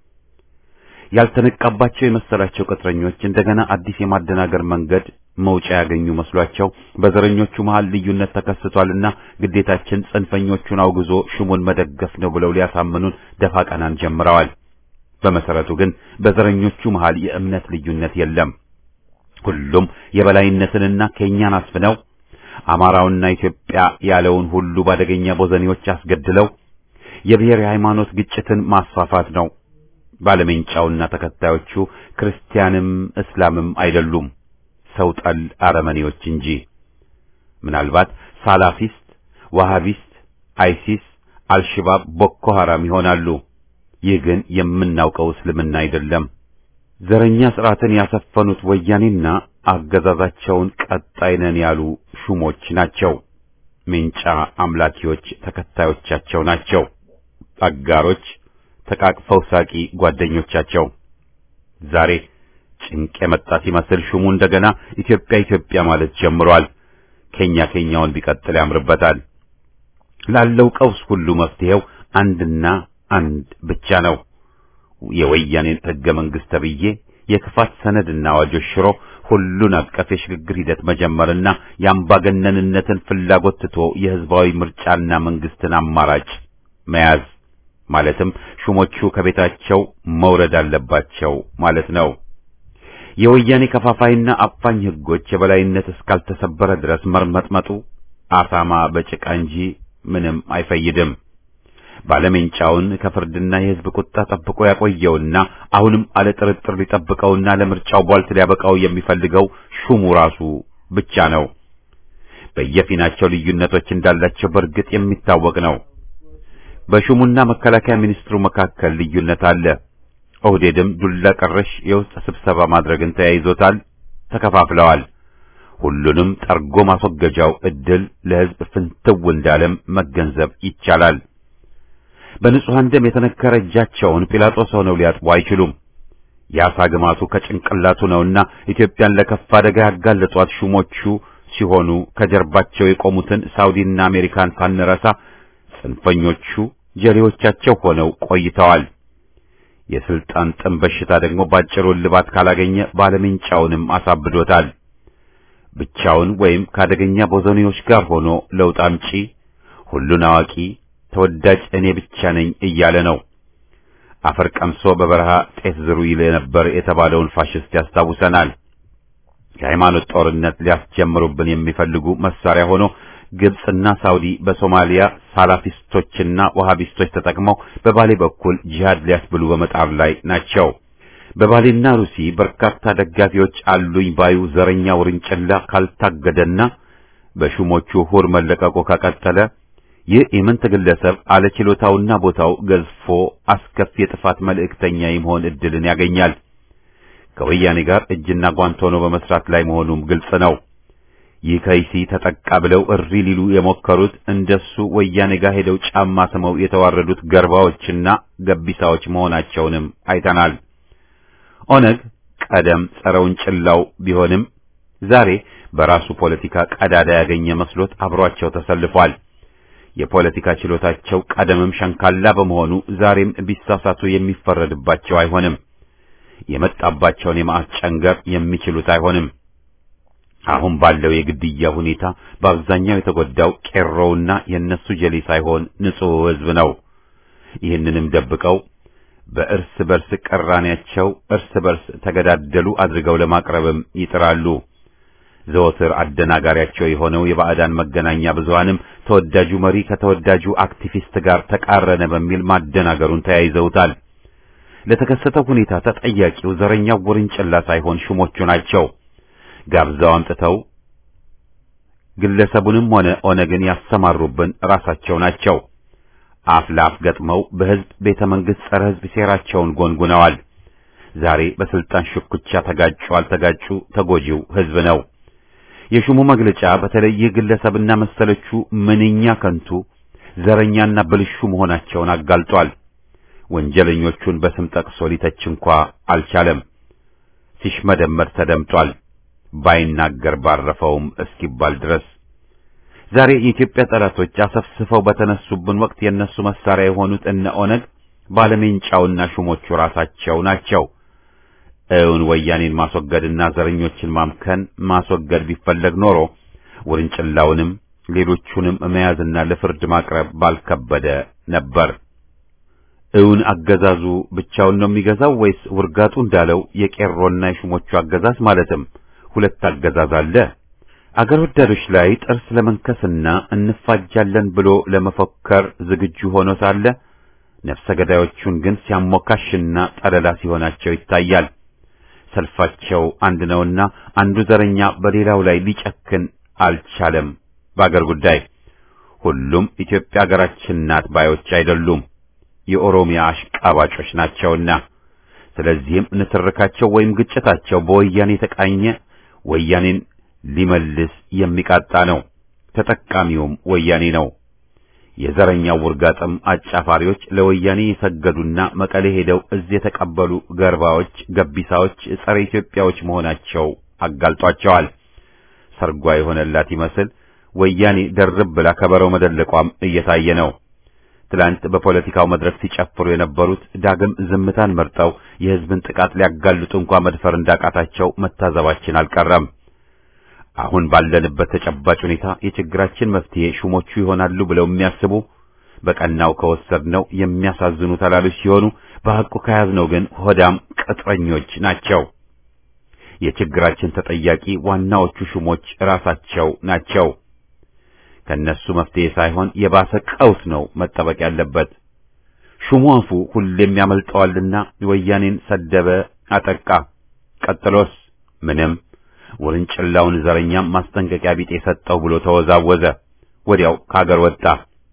ያልተነቃባቸው የመሰላቸው ቅጥረኞች እንደገና አዲስ የማደናገር መንገድ መውጫ ያገኙ መስሏቸው በዘረኞቹ መሃል ልዩነት ተከስቷልና ግዴታችን ጽንፈኞቹን አውግዞ ሹሙን መደገፍ ነው ብለው ሊያሳምኑን ደፋ ቀናን ጀምረዋል። በመሰረቱ ግን በዘረኞቹ መሃል የእምነት ልዩነት የለም። ሁሉም የበላይነትንና ከኛን አስፍነው አማራውና ኢትዮጵያ ያለውን ሁሉ ባደገኛ ቦዘኔዎች አስገድለው የብሔር የሃይማኖት ግጭትን ማስፋፋት ነው። ባለሜንጫውና ተከታዮቹ ክርስቲያንም እስላምም አይደሉም፣ ሰው ጠል አረመኔዎች እንጂ። ምናልባት ሳላፊስት፣ ዋሃቢስት፣ አይሲስ፣ አልሽባብ፣ ቦኮ ሐራም ይሆናሉ። ይህ ግን የምናውቀው እስልምና አይደለም። ዘረኛ ስርዓትን ያሰፈኑት ወያኔና አገዛዛቸውን ቀጣይ ነን ያሉ ሹሞች ናቸው። ሜንጫ አምላኪዎች ተከታዮቻቸው ናቸው። አጋሮች ተቃቅፈው ሳቂ ጓደኞቻቸው። ዛሬ ጭንቅ የመጣ ሲመስል ሹሙ እንደገና ኢትዮጵያ ኢትዮጵያ ማለት ጀምሯል። ከኛ ከኛውን ቢቀጥል ያምርበታል። ላለው ቀውስ ሁሉ መፍትሄው አንድና አንድ ብቻ ነው። የወያኔን ሕገ መንግሥት ተብዬ የክፋት ሰነድና አዋጆች ሽሮ ሁሉን አቀፍ የሽግግር ሂደት መጀመርና የአምባገነንነትን ፍላጎት ትቶ የህዝባዊ ምርጫና መንግስትን አማራጭ መያዝ ማለትም ሹሞቹ ከቤታቸው መውረድ አለባቸው ማለት ነው። የወያኔ ከፋፋይና አፋኝ ህጎች የበላይነት እስካልተሰበረ ድረስ መርመጥመጡ አሳማ በጭቃ እንጂ ምንም አይፈይድም። ባለሜንጫውን ከፍርድና የህዝብ ቁጣ ጠብቆ ያቆየውና አሁንም አለ ጥርጥር ሊጠብቀውና ለምርጫው ቧልት ሊያበቃው የሚፈልገው ሹሙ ራሱ ብቻ ነው። በየፊናቸው ልዩነቶች እንዳላቸው በእርግጥ የሚታወቅ ነው። በሹሙና መከላከያ ሚኒስትሩ መካከል ልዩነት አለ። ኦህዴድም ዱላ ቀረሽ የውስጥ ስብሰባ ማድረግን ተያይዞታል። ተከፋፍለዋል። ሁሉንም ጠርጎ ማስወገጃው እድል ለህዝብ ፍንትው እንዳለም መገንዘብ ይቻላል። በንጹሐን ደም የተነከረ እጃቸውን ጲላጦስ ሆነው ሊያጥቡ አይችሉም። የአሳ ግማቱ ከጭንቅላቱ ነውና ኢትዮጵያን ለከፋ አደጋ ያጋለጧት ሹሞቹ ሲሆኑ ከጀርባቸው የቆሙትን ሳውዲና አሜሪካን ሳንረሳ ጽንፈኞቹ ጀሌዎቻቸው ሆነው ቆይተዋል። የስልጣን ጥም በሽታ ደግሞ ባጭሩ እልባት ካላገኘ ባለሜንጫውንም አሳብዶታል። ብቻውን ወይም ከአደገኛ ቦዘኔዎች ጋር ሆኖ ለውጥ አምጪ፣ ሁሉን አዋቂ፣ ተወዳጅ እኔ ብቻ ነኝ እያለ ነው። አፈር ቀምሶ በበረሃ ጤፍ ዝሩ ይል ነበር የተባለውን ፋሽስት ያስታውሰናል። የሃይማኖት ጦርነት ሊያስጀምሩብን የሚፈልጉ መሳሪያ ሆኖ ግብጽና ሳውዲ በሶማሊያ ሳላፊስቶችና ወሃቢስቶች ተጠቅመው በባሌ በኩል ጂሃድ ሊያስብሉ በመጣር ላይ ናቸው። በባሌና ሩሲ በርካታ ደጋፊዎች አሉኝ ባዩ ዘረኛ ውርንጭላ ካልታገደና በሹሞቹ ሁር መለቀቁ ከቀጠለ ይህ የምንት ግለሰብ አለችሎታውና ቦታው ገዝፎ አስከፊ የጥፋት መልእክተኛ የመሆን እድልን ያገኛል። ከወያኔ ጋር እጅና ጓንት ሆኖ በመስራት ላይ መሆኑም ግልጽ ነው። ይህ ከይሲ ተጠቃ ብለው እሪ ሊሉ የሞከሩት እንደሱ ወያኔ ጋር ሄደው ጫማ ስመው የተዋረዱት ገርባዎችና ገቢሳዎች መሆናቸውንም አይተናል። ኦነግ ቀደም ጸረ ውንጭላው ቢሆንም ዛሬ በራሱ ፖለቲካ ቀዳዳ ያገኘ መስሎት አብሯቸው ተሰልፏል። የፖለቲካ ችሎታቸው ቀደምም ሸንካላ በመሆኑ ዛሬም ቢሳሳቱ የሚፈረድባቸው አይሆንም። የመጣባቸውን የመዓት ጨንገር የሚችሉት አይሆንም። አሁን ባለው የግድያ ሁኔታ በአብዛኛው የተጎዳው ቄሮውና የእነሱ ጀሌ ሳይሆን ንጹሕ ሕዝብ ነው። ይህንንም ደብቀው በእርስ በርስ ቅራኔያቸው እርስ በርስ ተገዳደሉ አድርገው ለማቅረብም ይጥራሉ። ዘወትር አደናጋሪያቸው የሆነው የባዕዳን መገናኛ ብዙሃንም ተወዳጁ መሪ ከተወዳጁ አክቲቪስት ጋር ተቃረነ በሚል ማደናገሩን ተያይዘውታል። ለተከሰተው ሁኔታ ተጠያቂው ዘረኛው ውርንጭላ ሳይሆን ሹሞቹ ናቸው። ጋብዛው አምጥተው ግለሰቡንም ሆነ ኦነግን ያሰማሩብን ራሳቸው ናቸው። አፍ ለአፍ ገጥመው በሕዝብ ቤተ መንግሥት ጸረ ሕዝብ ሴራቸውን ጎንጉነዋል። ዛሬ በስልጣን ሽኩቻ ተጋጩ አልተጋጩ ተጎጂው ሕዝብ ነው። የሹሙ መግለጫ በተለይ ይህ ግለሰብና መሰሎቹ ምንኛ ከንቱ ዘረኛና ብልሹ መሆናቸውን አጋልጧል። ወንጀለኞቹን በስም ጠቅሶ ሊተች እንኳ አልቻለም። ሲሽመደመድ ተደምጧል። ባይናገር ባረፈውም እስኪባል ድረስ ዛሬ የኢትዮጵያ ጠላቶች አሰፍስፈው በተነሱብን ወቅት የነሱ መሳሪያ የሆኑት እነ ኦነግ ባለሜንጫውና ሹሞቹ ራሳቸው ናቸው። እውን ወያኔን ማስወገድና ዘረኞችን ማምከን ማስወገድ ቢፈለግ ኖሮ ውርንጭላውንም ሌሎቹንም መያዝና ለፍርድ ማቅረብ ባልከበደ ነበር። እውን አገዛዙ ብቻውን ነው የሚገዛው ወይስ ውርጋጡ እንዳለው የቄሮና የሹሞቹ አገዛዝ ማለትም ሁለት አገዛዝ አለ? አገር ወዳዶች ላይ ጥርስ ለመንከስና እንፋጃለን ብሎ ለመፎከር ዝግጁ ሆኖ ሳለ ነፍሰ ገዳዮቹን ግን ሲያሞካሽና ጠለላ ሲሆናቸው ይታያል። ሰልፋቸው አንድ ነውና አንዱ ዘረኛ በሌላው ላይ ሊጨክን አልቻለም። በአገር ጉዳይ ሁሉም ኢትዮጵያ አገራችን ናት ባዮች አይደሉም፣ የኦሮሚያ አሽቃባጮች ናቸውና። ስለዚህም ንትርካቸው ወይም ግጭታቸው በወያኔ የተቃኘ ወያኔን ሊመልስ የሚቃጣ ነው። ተጠቃሚውም ወያኔ ነው። የዘረኛው ውርጋጥም አጫፋሪዎች ለወያኔ የሰገዱና መቀሌ ሄደው እዚህ የተቀበሉ ገርባዎች፣ ገቢሳዎች፣ ጸረ ኢትዮጵያዎች መሆናቸው አጋልጧቸዋል። ሰርጓ የሆነላት ይመስል ወያኔ ደርብ ብላ ከበረው መደለቋም እየታየ ነው። ትላንት በፖለቲካው መድረክ ሲጨፍሩ የነበሩት ዳግም ዝምታን መርጠው የሕዝብን ጥቃት ሊያጋልጡ እንኳ መድፈር እንዳቃታቸው መታዘባችን አልቀረም። አሁን ባለንበት ተጨባጭ ሁኔታ የችግራችን መፍትሄ ሹሞቹ ይሆናሉ ብለው የሚያስቡ በቀናው ከወሰድነው የሚያሳዝኑ ተላሎች ሲሆኑ በሐቁ ከያዝነው ግን ሆዳም ቅጥረኞች ናቸው። የችግራችን ተጠያቂ ዋናዎቹ ሹሞች ራሳቸው ናቸው። ከነሱ መፍትሄ ሳይሆን የባሰ ቀውስ ነው መጠበቅ ያለበት። ሹሙ አፉ ሁሌም ያመልጠዋልና ወያኔን ሰደበ፣ አጠቃ። ቀጥሎስ ምንም ውርንጭላውን ዘረኛም ማስጠንቀቂያ ቢጤ ሰጠው ብሎ ተወዛወዘ። ወዲያው ከአገር ወጣ።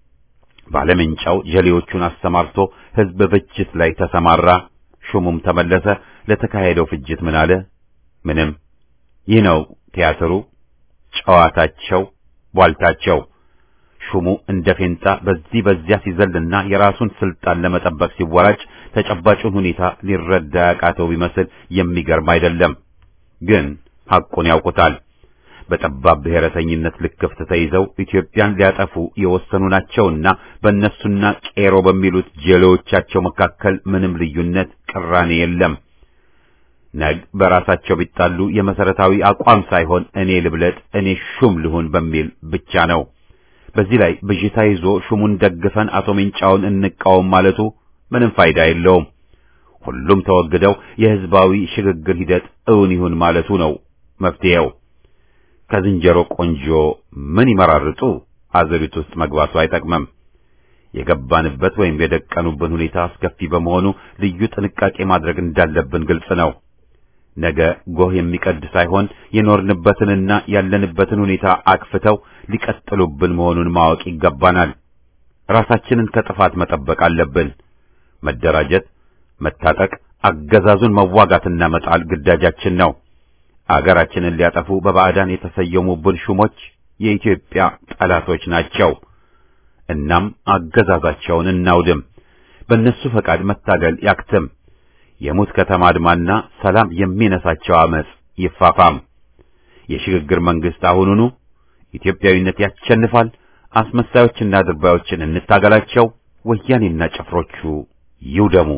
ባለምንጫው ጀሌዎቹን አሰማርቶ ሕዝብ ፍጅት ላይ ተሰማራ። ሹሙም ተመለሰ። ለተካሄደው ፍጅት ምን አለ? ምንም። ይህ ነው ቲያትሩ፣ ጨዋታቸው፣ ቧልታቸው። ሹሙ እንደ ፌንጣ በዚህ በዚያ ሲዘልና የራሱን ስልጣን ለመጠበቅ ሲወራጭ ተጨባጩን ሁኔታ ሊረዳ ያቃተው ቢመስል የሚገርም አይደለም። ግን ሐቁን ያውቁታል። በጠባብ ብሔረተኝነት ልክፍት ተይዘው ኢትዮጵያን ሊያጠፉ የወሰኑ ናቸውና በእነሱና ቄሮ በሚሉት ጀሌዎቻቸው መካከል ምንም ልዩነት፣ ቅራኔ የለም። ነግ በራሳቸው ቢጣሉ የመሰረታዊ አቋም ሳይሆን እኔ ልብለጥ፣ እኔ ሹም ልሁን በሚል ብቻ ነው። በዚህ ላይ ብዥታ ይዞ ሹሙን ደግፈን አቶ ሜንጫውን እንቃወም ማለቱ ምንም ፋይዳ የለውም። ሁሉም ተወግደው የህዝባዊ ሽግግር ሂደት እውን ይሁን ማለቱ ነው መፍትሄው። ከዝንጀሮ ቆንጆ ምን ይመራርጡ አዘሪት ውስጥ መግባቱ አይጠቅምም። የገባንበት ወይም የደቀኑብን ሁኔታ አስከፊ በመሆኑ ልዩ ጥንቃቄ ማድረግ እንዳለብን ግልጽ ነው። ነገ ጎህ የሚቀድ ሳይሆን የኖርንበትንና ያለንበትን ሁኔታ አክፍተው ሊቀጥሉብን መሆኑን ማወቅ ይገባናል። ራሳችንን ከጥፋት መጠበቅ አለብን። መደራጀት፣ መታጠቅ፣ አገዛዙን መዋጋትና መጣል ግዳጃችን ነው። አገራችንን ሊያጠፉ በባዕዳን የተሰየሙብን ሹሞች የኢትዮጵያ ጠላቶች ናቸው። እናም አገዛዛቸውን እናውድም። በእነሱ ፈቃድ መታገል ያክትም። የሙት ከተማ አድማና ሰላም የሚነሳቸው አመጽ ይፋፋም። የሽግግር መንግስት አሁኑኑ ኢትዮጵያዊነት ያሸንፋል። አስመሳዮችና ድርባዮችን እንታገላቸው። ወያኔና ጭፍሮቹ ይውደሙ።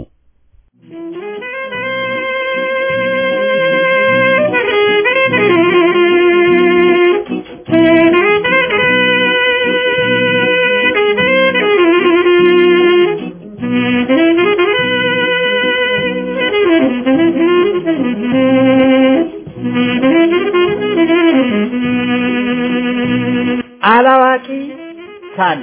አላዋቂ ሳሚ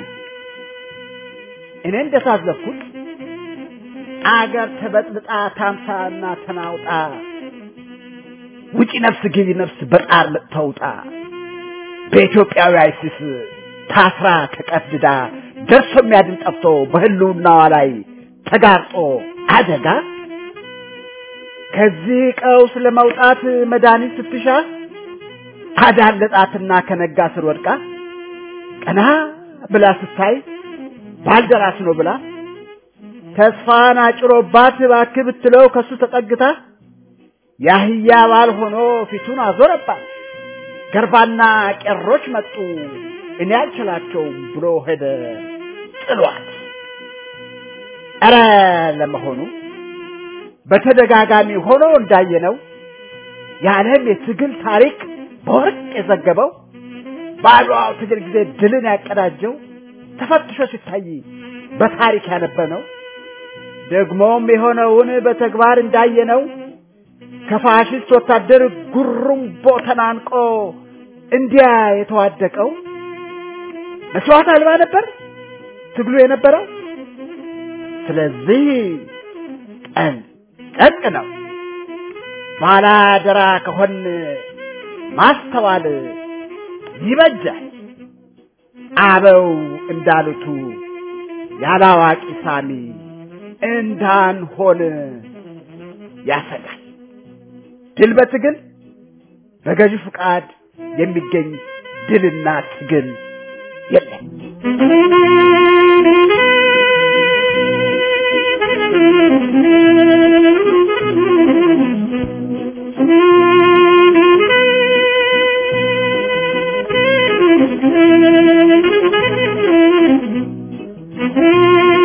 እኔ እንደታዘብኩት አገር ተበጥብጣ ታምሳና ተናውጣ ውጪ ነፍስ ግቢ ነፍስ በጣር ተውጣ በኢትዮጵያዊ አይሲስ ታስራ ተቀድዳ ደርሶ የሚያድን ጠፍቶ በህልውናዋ ላይ ተጋርጦ አደጋ ከዚህ ቀውስ ለመውጣት መድኃኒት ስትሻ አዳለጣትና ከነጋ ስር ወድቃ ቀና ብላ ስታይ ባልደራስ ነው ብላ ተስፋን አጭሮባት እባክህ ብትለው ከሱ ተጠግታ ያህያ ባል ሆኖ ፊቱን አዞረባት። ገርባና ቄሮች መጡ እኔ አልችላቸውም ብሎ ሄደ ጥሏት። ኧረ ለመሆኑ በተደጋጋሚ ሆኖ እንዳየነው የዓለም የትግል ታሪክ በወርቅ የዘገበው በአድዋው ትግል ጊዜ ድልን ያቀዳጀው ተፈትሾ ሲታይ በታሪክ ያነበነው ደግሞም የሆነውን በተግባር እንዳየነው ከፋሽስት ወታደር ጉሩምቦ ተናንቆ እንዲያ የተዋደቀው መስዋዕት አልባ ነበር ትግሉ የነበረው። ስለዚህ ቀን ጠቅ ነው ባላደራ ከሆን ማስተዋል ይበጃል። አበው እንዳሉቱ ያላዋቂ ሳሚ እንዳንሆን ያሰጋል። ድል በትግል በገዢ ፍቃድ የሚገኝ ድልና ትግል የለም። Thank you.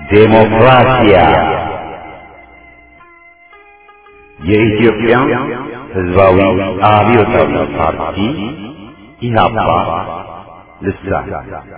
ዴሞክራሲያ የኢትዮጵያ ሕዝባዊ አብዮታዊ ፓርቲ ኢህአፓ ልሳን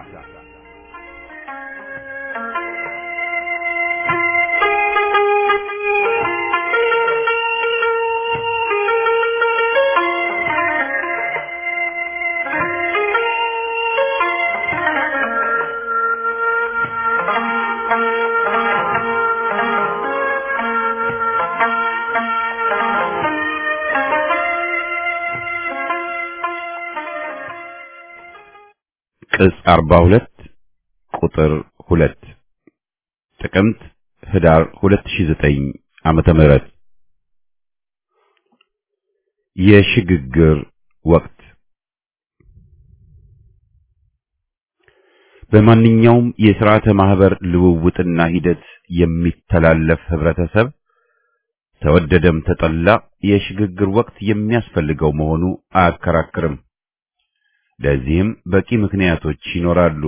ቅጽ 42 ቁጥር 2 ጥቅምት ህዳር 2009 ዓመተ ምህረት የሽግግር ወቅት በማንኛውም የሥርዓተ ማህበር ልውውጥና ሂደት የሚተላለፍ ህብረተሰብ ተወደደም ተጠላ የሽግግር ወቅት የሚያስፈልገው መሆኑ አያከራክርም። ለዚህም በቂ ምክንያቶች ይኖራሉ።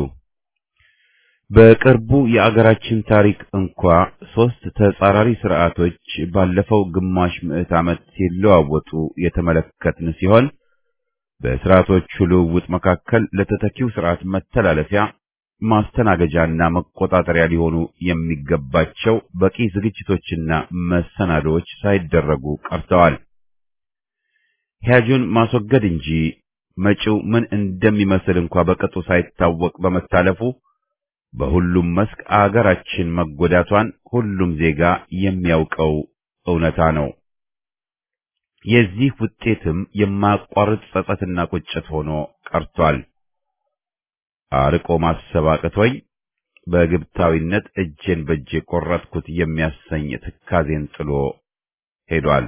በቅርቡ የአገራችን ታሪክ እንኳ ሶስት ተጻራሪ ስርዓቶች ባለፈው ግማሽ ምዕት ዓመት ሲለዋወጡ የተመለከትን ሲሆን በስርዓቶቹ ልውውጥ መካከል ለተተኪው ስርዓት መተላለፊያ ማስተናገጃና መቆጣጠሪያ ሊሆኑ የሚገባቸው በቂ ዝግጅቶችና መሰናዶዎች ሳይደረጉ ቀርተዋል። ሂያጁን ማስወገድ እንጂ መጪው ምን እንደሚመስል እንኳ በቅጡ ሳይታወቅ በመታለፉ በሁሉም መስክ አገራችን መጎዳቷን ሁሉም ዜጋ የሚያውቀው እውነታ ነው። የዚህ ውጤትም የማያቋርጥ ጸጸትና ቁጭት ሆኖ ቀርቷል። አርቆ ማሰብ አቅቶኝ በግብታዊነት እጄን በእጄ ቆረጥኩት የሚያሰኝ ትካዜን ጥሎ ሄዷል።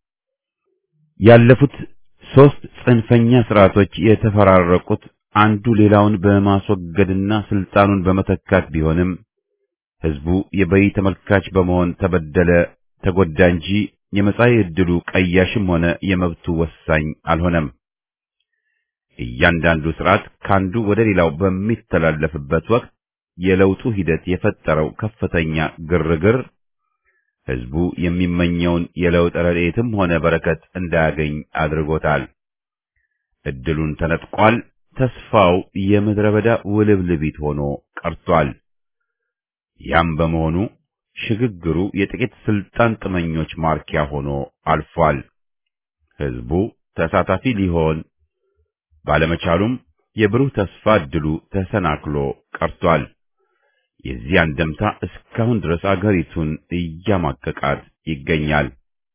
ያለፉት ሶስት ጽንፈኛ ስርዓቶች የተፈራረቁት አንዱ ሌላውን በማስወገድና ስልጣኑን በመተካት ቢሆንም ህዝቡ የበይ ተመልካች በመሆን ተበደለ፣ ተጎዳ እንጂ የመጻኢ ዕድሉ ቀያሽም ሆነ የመብቱ ወሳኝ አልሆነም። እያንዳንዱ ስርዓት ካንዱ ወደ ሌላው በሚተላለፍበት ወቅት የለውጡ ሂደት የፈጠረው ከፍተኛ ግርግር ህዝቡ የሚመኘውን የለውጥ ረድኤትም ሆነ በረከት እንዳያገኝ አድርጎታል። እድሉን ተነጥቋል። ተስፋው የምድረ በዳ ውልብልቢት ሆኖ ቀርቷል። ያም በመሆኑ ሽግግሩ የጥቂት ስልጣን ጥመኞች ማርኪያ ሆኖ አልፏል። ህዝቡ ተሳታፊ ሊሆን ባለመቻሉም የብሩህ ተስፋ እድሉ ተሰናክሎ ቀርቷል። የዚህ አንደምታ እስካሁን ድረስ አገሪቱን እያማቀቃት ይገኛል።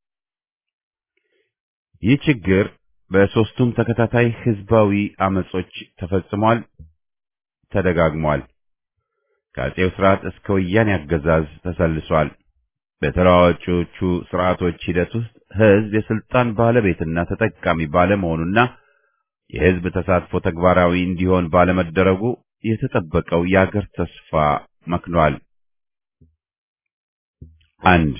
ይህ ችግር በሦስቱም ተከታታይ ህዝባዊ አመጾች ተፈጽሟል፣ ተደጋግሟል። ከአጼው ስርዓት እስከ ወያኔ አገዛዝ ተሰልሷል። በተለዋዋጮቹ ስርዓቶች ሂደት ውስጥ ህዝብ የስልጣን ባለቤትና ተጠቃሚ ባለመሆኑና የህዝብ ተሳትፎ ተግባራዊ እንዲሆን ባለመደረጉ የተጠበቀው የአገር ተስፋ መክኗል። አንድ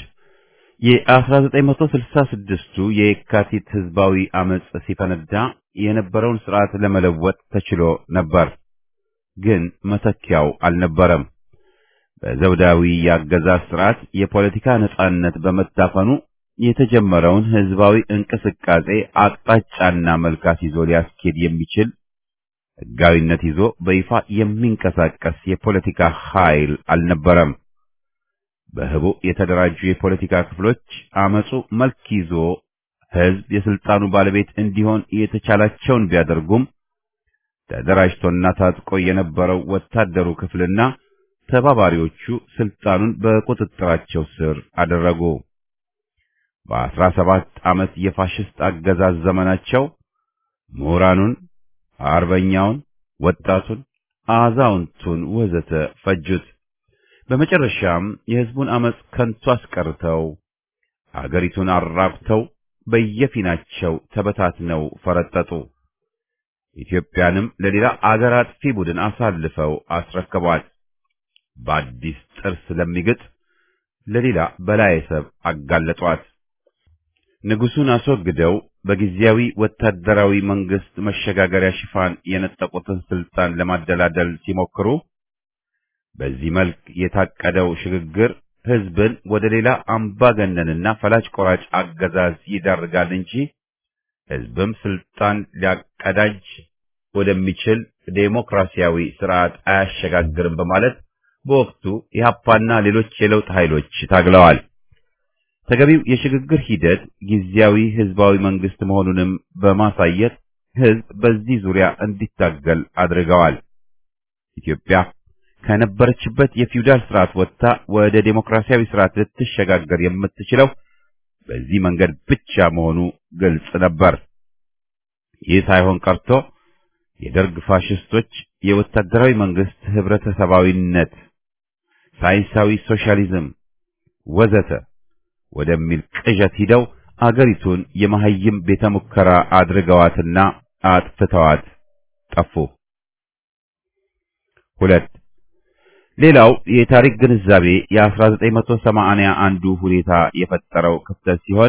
የ1966ቱ የየካቲት ህዝባዊ አመጽ ሲፈነዳ የነበረውን ስርዓት ለመለወጥ ተችሎ ነበር፣ ግን መተኪያው አልነበረም። በዘውዳዊ የአገዛዝ ስርዓት የፖለቲካ ነጻነት በመታፈኑ የተጀመረውን ህዝባዊ እንቅስቃሴ አቅጣጫና መልካስ ይዞ ሊያስኬድ የሚችል ህጋዊነት ይዞ በይፋ የሚንቀሳቀስ የፖለቲካ ኃይል አልነበረም። በህቡ የተደራጁ የፖለቲካ ክፍሎች አመጹ መልክ ይዞ ህዝብ የስልጣኑ ባለቤት እንዲሆን የተቻላቸውን ቢያደርጉም ተደራጅቶና ታጥቆ የነበረው ወታደሩ ክፍልና ተባባሪዎቹ ስልጣኑን በቁጥጥራቸው ስር አደረጉ። በአስራ ሰባት ዓመት የፋሽስት አገዛዝ ዘመናቸው ምሁራኑን፣ አርበኛውን፣ ወጣቱን፣ አዛውንቱን ወዘተ ፈጁት። በመጨረሻም የህዝቡን አመጽ ከንቱ አስቀርተው አገሪቱን አራቁተው በየፊናቸው ተበታትነው ፈረጠጡ። ኢትዮጵያንም ለሌላ አገር አጥፊ ቡድን አሳልፈው አስረከቧት። በአዲስ ጥርስ ለሚግጥ ለሌላ በላይ ሰብ አጋለጧት። ንጉሱን አስወግደው በጊዜያዊ ወታደራዊ መንግስት መሸጋገሪያ ሽፋን የነጠቁትን ስልጣን ለማደላደል ሲሞክሩ በዚህ መልክ የታቀደው ሽግግር ህዝብን ወደ ሌላ አምባገነንና ፈላጭ ቆራጭ አገዛዝ ይዳርጋል እንጂ ህዝብም ስልጣን ሊያቀዳጅ ወደሚችል ዴሞክራሲያዊ ስርዓት አያሸጋግርም በማለት በወቅቱ ኢህአፓና ሌሎች የለውጥ ኃይሎች ታግለዋል። ተገቢው የሽግግር ሂደት ጊዜያዊ ህዝባዊ መንግስት መሆኑንም በማሳየት ህዝብ በዚህ ዙሪያ እንዲታገል አድርገዋል። ኢትዮጵያ ከነበረችበት የፊውዳል ስርዓት ወጥታ ወደ ዴሞክራሲያዊ ስርዓት ልትሸጋገር የምትችለው በዚህ መንገድ ብቻ መሆኑ ግልጽ ነበር። ይህ ሳይሆን ቀርቶ የደርግ ፋሽስቶች የወታደራዊ መንግስት ህብረተሰባዊነት፣ ሳይንሳዊ ሶሻሊዝም ወዘተ ወደሚል ቅዠት ሂደው አገሪቱን የመሐይም ቤተ ሙከራ አድርገዋትና አጥፍተዋት ጠፉ። ሁለት ሌላው የታሪክ ግንዛቤ የ1980 አንዱ ሁኔታ የፈጠረው ክፍተት ሲሆን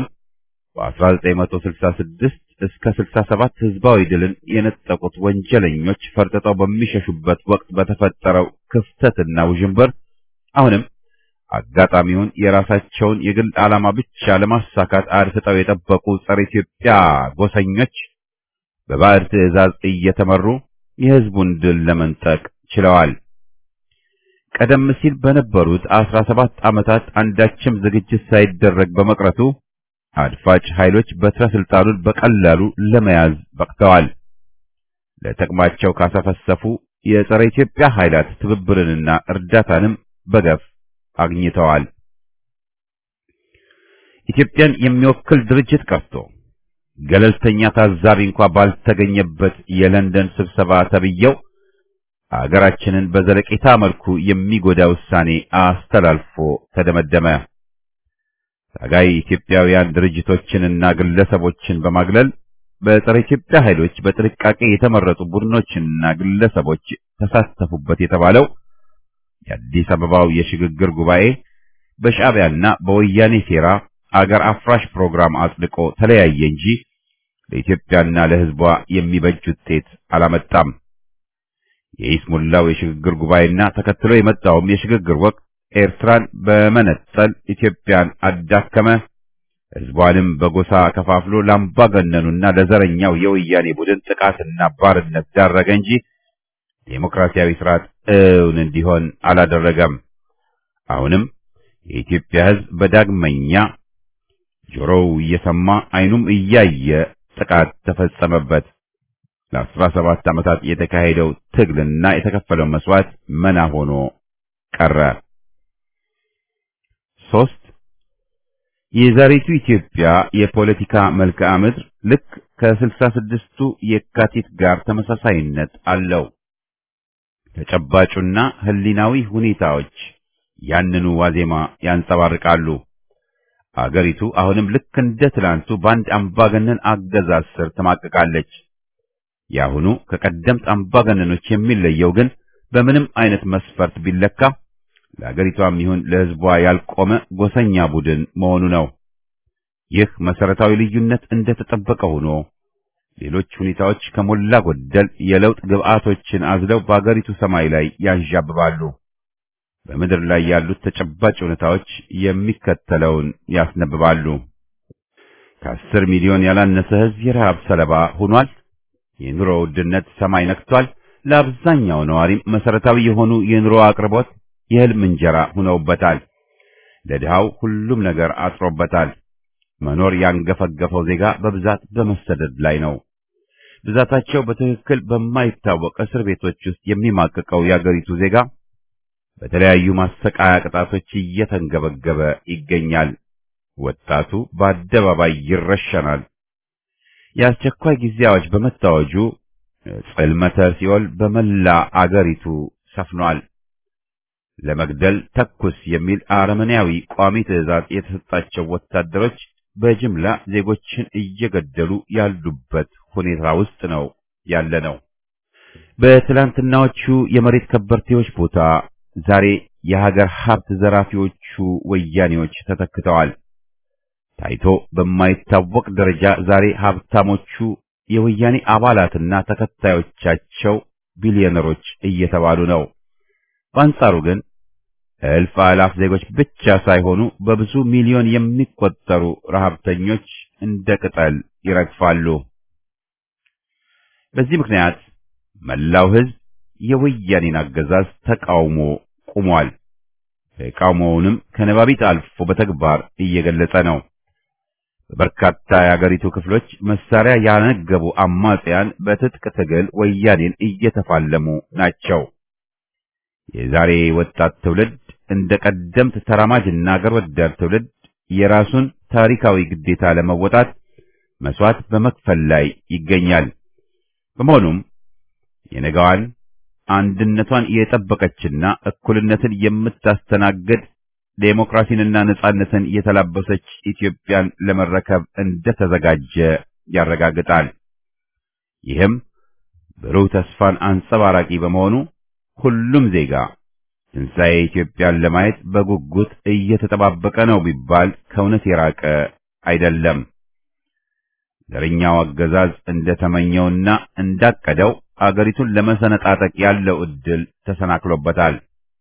በ1966 እስከ 67 ህዝባዊ ድልን የነጠቁት ወንጀለኞች ፈርጥጠው በሚሸሹበት ወቅት በተፈጠረው ክፍተትና ውዥንብር አሁንም አጋጣሚውን የራሳቸውን የግል ዓላማ ብቻ ለማሳካት አድፍጠው የጠበቁ ጸረ ኢትዮጵያ ጎሰኞች በባዕድ ትዕዛዝ እየተመሩ የህዝቡን ድል ለመንጠቅ ችለዋል። ቀደም ሲል በነበሩት 17 ዓመታት አንዳችም ዝግጅት ሳይደረግ በመቅረቱ አድፋጭ ኃይሎች በትረ ስልጣኑን በቀላሉ ለመያዝ በቅተዋል። ለጥቅማቸው ካሰፈሰፉ የጸረ ኢትዮጵያ ኃይላት ትብብርንና እርዳታንም በገፍ አግኝተዋል። ኢትዮጵያን የሚወክል ድርጅት ቀርቶ ገለልተኛ ታዛቢ እንኳ ባልተገኘበት የለንደን ስብሰባ ተብየው አገራችንን በዘለቄታ መልኩ የሚጎዳ ውሳኔ አስተላልፎ ተደመደመ። ታጋይ ኢትዮጵያውያን ድርጅቶችንና ግለሰቦችን በማግለል በጸረ ኢትዮጵያ ኃይሎች በጥንቃቄ የተመረጡ ቡድኖችና ግለሰቦች ተሳተፉበት የተባለው የአዲስ አበባው የሽግግር ጉባኤ በሻዕቢያና በወያኔ ሴራ አገር አፍራሽ ፕሮግራም አጽድቆ ተለያየ እንጂ ለኢትዮጵያና ለሕዝቧ የሚበጅ ውጤት አላመጣም። የኢስሙላው የሽግግር ጉባኤና ተከትሎ የመጣውም የሽግግር ወቅት ኤርትራን በመነጠል ኢትዮጵያን አዳከመ፣ ሕዝቧንም በጎሳ ከፋፍሎ ለአምባገነኑና ለዘረኛው የወያኔ ቡድን ጥቃትና ባርነት ዳረገ እንጂ ዴሞክራሲያዊ ስርዓት እውን እንዲሆን አላደረገም። አሁንም የኢትዮጵያ ሕዝብ በዳግመኛ ጆሮው እየሰማ ዓይኑም እያየ ጥቃት ተፈጸመበት። ለአስራ ሰባት ዓመታት የተካሄደው ትግልና የተከፈለው መስዋዕት መና ሆኖ ቀረ። ሶስት የዛሬቱ ኢትዮጵያ የፖለቲካ መልክዓ ምድር ልክ ከስልሳ ስድስቱ የካቲት ጋር ተመሳሳይነት አለው። ተጨባጩና ህሊናዊ ሁኔታዎች ያንኑ ዋዜማ ያንጸባርቃሉ። አገሪቱ አሁንም ልክ እንደ ትላንቱ በአንድ አምባገነን አገዛዝ ስር ትማቅቃለች። የአሁኑ ከቀደምት አምባገነኖች የሚለየው ግን በምንም አይነት መስፈርት ቢለካ ለአገሪቷም ይሁን ለሕዝቧ ያልቆመ ጎሰኛ ቡድን መሆኑ ነው። ይህ መሰረታዊ ልዩነት እንደተጠበቀ ሆኖ ሌሎች ሁኔታዎች ከሞላ ጎደል የለውጥ ግብዓቶችን አዝለው በአገሪቱ ሰማይ ላይ ያንዣብባሉ። በምድር ላይ ያሉት ተጨባጭ ሁኔታዎች የሚከተለውን ያስነብባሉ። ከአስር ሚሊዮን ያላነሰ ሕዝብ የረሃብ ሰለባ ሆኗል። የኑሮ ውድነት ሰማይ ነክቷል። ለአብዛኛው ነዋሪም መሰረታዊ የሆኑ የኑሮ አቅርቦት የህልም እንጀራ ሆነውበታል። ለድሃው ሁሉም ነገር አጥሮበታል። መኖር ያንገፈገፈው ዜጋ በብዛት በመሰደድ ላይ ነው። ብዛታቸው በትክክል በማይታወቅ እስር ቤቶች ውስጥ የሚማቅቀው የአገሪቱ ዜጋ በተለያዩ ማሰቃያ ቅጣቶች እየተንገበገበ ይገኛል። ወጣቱ በአደባባይ ይረሸናል። የአስቸኳይ ጊዜ አዋጅ በመታወጁ ጽልመተ ሲኦል በመላ አገሪቱ ሰፍኗል። ለመግደል ተኩስ የሚል አረመኔያዊ ቋሚ ትዕዛዝ የተሰጣቸው ወታደሮች በጅምላ ዜጎችን እየገደሉ ያሉበት ሁኔታ ውስጥ ነው ያለ ነው። በትላንትናዎቹ የመሬት ከበርቴዎች ቦታ ዛሬ የሀገር ሀብት ዘራፊዎቹ ወያኔዎች ተተክተዋል። ታይቶ በማይታወቅ ደረጃ ዛሬ ሀብታሞቹ የወያኔ አባላትና ተከታዮቻቸው ቢሊዮነሮች እየተባሉ ነው። በአንጻሩ ግን እልፍ አላፍ ዜጎች ብቻ ሳይሆኑ በብዙ ሚሊዮን የሚቆጠሩ ረሃብተኞች እንደ ቅጠል ይረግፋሉ። በዚህ ምክንያት መላው ሕዝብ የወያኔን አገዛዝ ተቃውሞ ቆሟል። ተቃውሞውንም ከነባቢት አልፎ በተግባር እየገለጸ ነው። በበርካታ የአገሪቱ ክፍሎች መሳሪያ ያነገቡ አማጽያን በትጥቅ ትግል ወያኔን እየተፋለሙ ናቸው። የዛሬ ወጣት ትውልድ እንደ ቀደምት ተራማጅና አገር ወዳድ ትውልድ የራሱን ታሪካዊ ግዴታ ለመወጣት መስዋዕት በመክፈል ላይ ይገኛል። በመሆኑም የነገዋን አንድነቷን የጠበቀችና እኩልነትን የምታስተናግድ ዴሞክራሲንና ነጻነትን የተላበሰች ኢትዮጵያን ለመረከብ እንደተዘጋጀ ያረጋግጣል። ይህም ብሩህ ተስፋን አንጸባራቂ በመሆኑ ሁሉም ዜጋ ትንሣኤ ኢትዮጵያን ለማየት በጉጉት እየተጠባበቀ ነው ቢባል ከእውነት የራቀ አይደለም። ዘረኛው አገዛዝ እንደተመኘውና እንዳቀደው አገሪቱን ለመሰነጣጠቅ ያለው ዕድል ተሰናክሎበታል።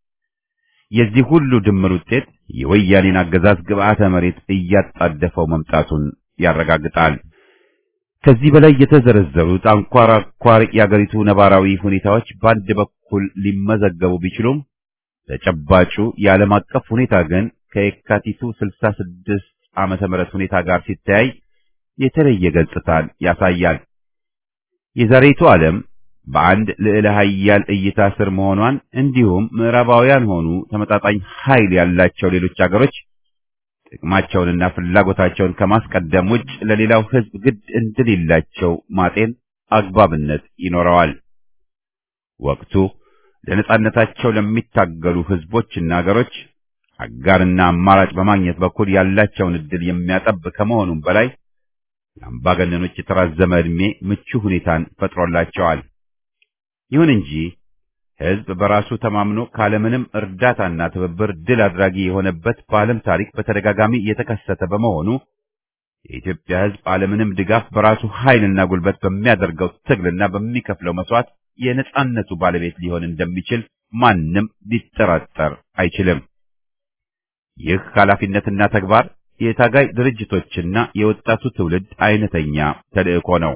የዚህ ሁሉ ድምር ውጤት የወያኔን አገዛዝ ግብዓተ መሬት እያጣደፈው መምጣቱን ያረጋግጣል። ከዚህ በላይ የተዘረዘሩት አንኳር አንኳር የአገሪቱ ነባራዊ ሁኔታዎች በአንድ በኩል ሊመዘገቡ ቢችሉም ተጨባጩ የዓለም አቀፍ ሁኔታ ግን ከየካቲቱ 66 ዓመተ ምህረት ሁኔታ ጋር ሲተያይ የተለየ ገጽታን ያሳያል። የዛሬቱ ዓለም በአንድ ልዕለ ኃያል እይታ ስር መሆኗን እንዲሁም ምዕራባውያን ሆኑ ተመጣጣኝ ኃይል ያላቸው ሌሎች አገሮች ጥቅማቸውንና ፍላጎታቸውን ከማስቀደም ውጭ ለሌላው ሕዝብ ግድ እንደሌላቸው ማጤን አግባብነት ይኖረዋል። ወቅቱ ለነጻነታቸው ለሚታገሉ ሕዝቦችና አገሮች አጋርና አማራጭ በማግኘት በኩል ያላቸውን ዕድል የሚያጠብ ከመሆኑም በላይ ለአምባገነኖች የተራዘመ ዕድሜ ምቹ ሁኔታን ፈጥሮላቸዋል። ይሁን እንጂ ሕዝብ በራሱ ተማምኖ ካለምንም እርዳታና ትብብር ድል አድራጊ የሆነበት በዓለም ታሪክ በተደጋጋሚ የተከሰተ በመሆኑ የኢትዮጵያ ሕዝብ አለምንም ድጋፍ በራሱ ኃይልና ጉልበት በሚያደርገው ትግልና በሚከፍለው መስዋዕት የነጻነቱ ባለቤት ሊሆን እንደሚችል ማንም ሊጠራጠር አይችልም። ይህ ኃላፊነትና ተግባር የታጋይ ድርጅቶችና የወጣቱ ትውልድ አይነተኛ ተልእኮ ነው።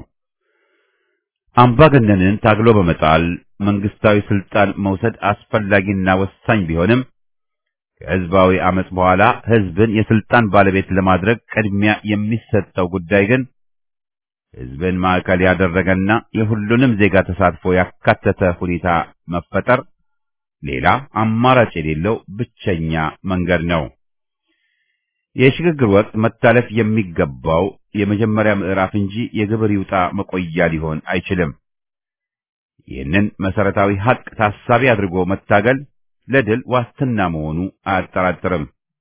አምባገነንን ታግሎ በመጣል መንግስታዊ ስልጣን መውሰድ አስፈላጊና ወሳኝ ቢሆንም ከህዝባዊ አመጽ በኋላ ህዝብን የስልጣን ባለቤት ለማድረግ ቅድሚያ የሚሰጠው ጉዳይ ግን ህዝብን ማዕከል ያደረገና የሁሉንም ዜጋ ተሳትፎ ያካተተ ሁኔታ መፈጠር ሌላ አማራጭ የሌለው ብቸኛ መንገድ ነው። የሽግግር ወቅት መታለፍ የሚገባው የመጀመሪያ ምዕራፍ እንጂ የግብር ይውጣ መቆያ ሊሆን አይችልም። ይህንን መሰረታዊ ሀቅ ታሳቢ አድርጎ መታገል ለድል ዋስትና መሆኑ አያጠራጥርም።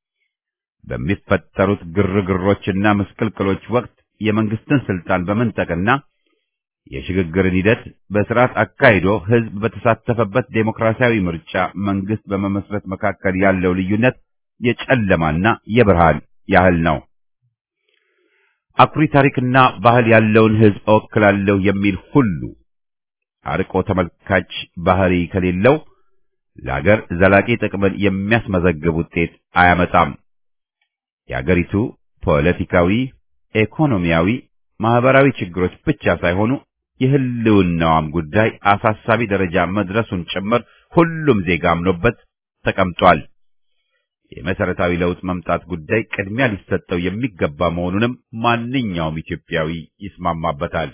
በሚፈጠሩት ግርግሮችና ምስቅልቅሎች ወቅት የመንግስትን ስልጣን በመንጠቅና የሽግግርን ሂደት በስርዓት አካሂዶ ህዝብ በተሳተፈበት ዴሞክራሲያዊ ምርጫ መንግስት በመመስረት መካከል ያለው ልዩነት የጨለማና የብርሃን ያህል ነው። አኩሪ ታሪክና ባህል ያለውን ህዝብ እወክላለሁ የሚል ሁሉ አርቆ ተመልካች ባህሪ ከሌለው ለአገር ዘላቂ ጥቅምን የሚያስመዘግብ ውጤት አያመጣም። የአገሪቱ ፖለቲካዊ፣ ኢኮኖሚያዊ፣ ማህበራዊ ችግሮች ብቻ ሳይሆኑ የህልውናዋም ጉዳይ አሳሳቢ ደረጃ መድረሱን ጭምር ሁሉም ዜጋ አምኖበት ተቀምጧል። የመሰረታዊ ለውጥ መምጣት ጉዳይ ቅድሚያ ሊሰጠው የሚገባ መሆኑንም ማንኛውም ኢትዮጵያዊ ይስማማበታል።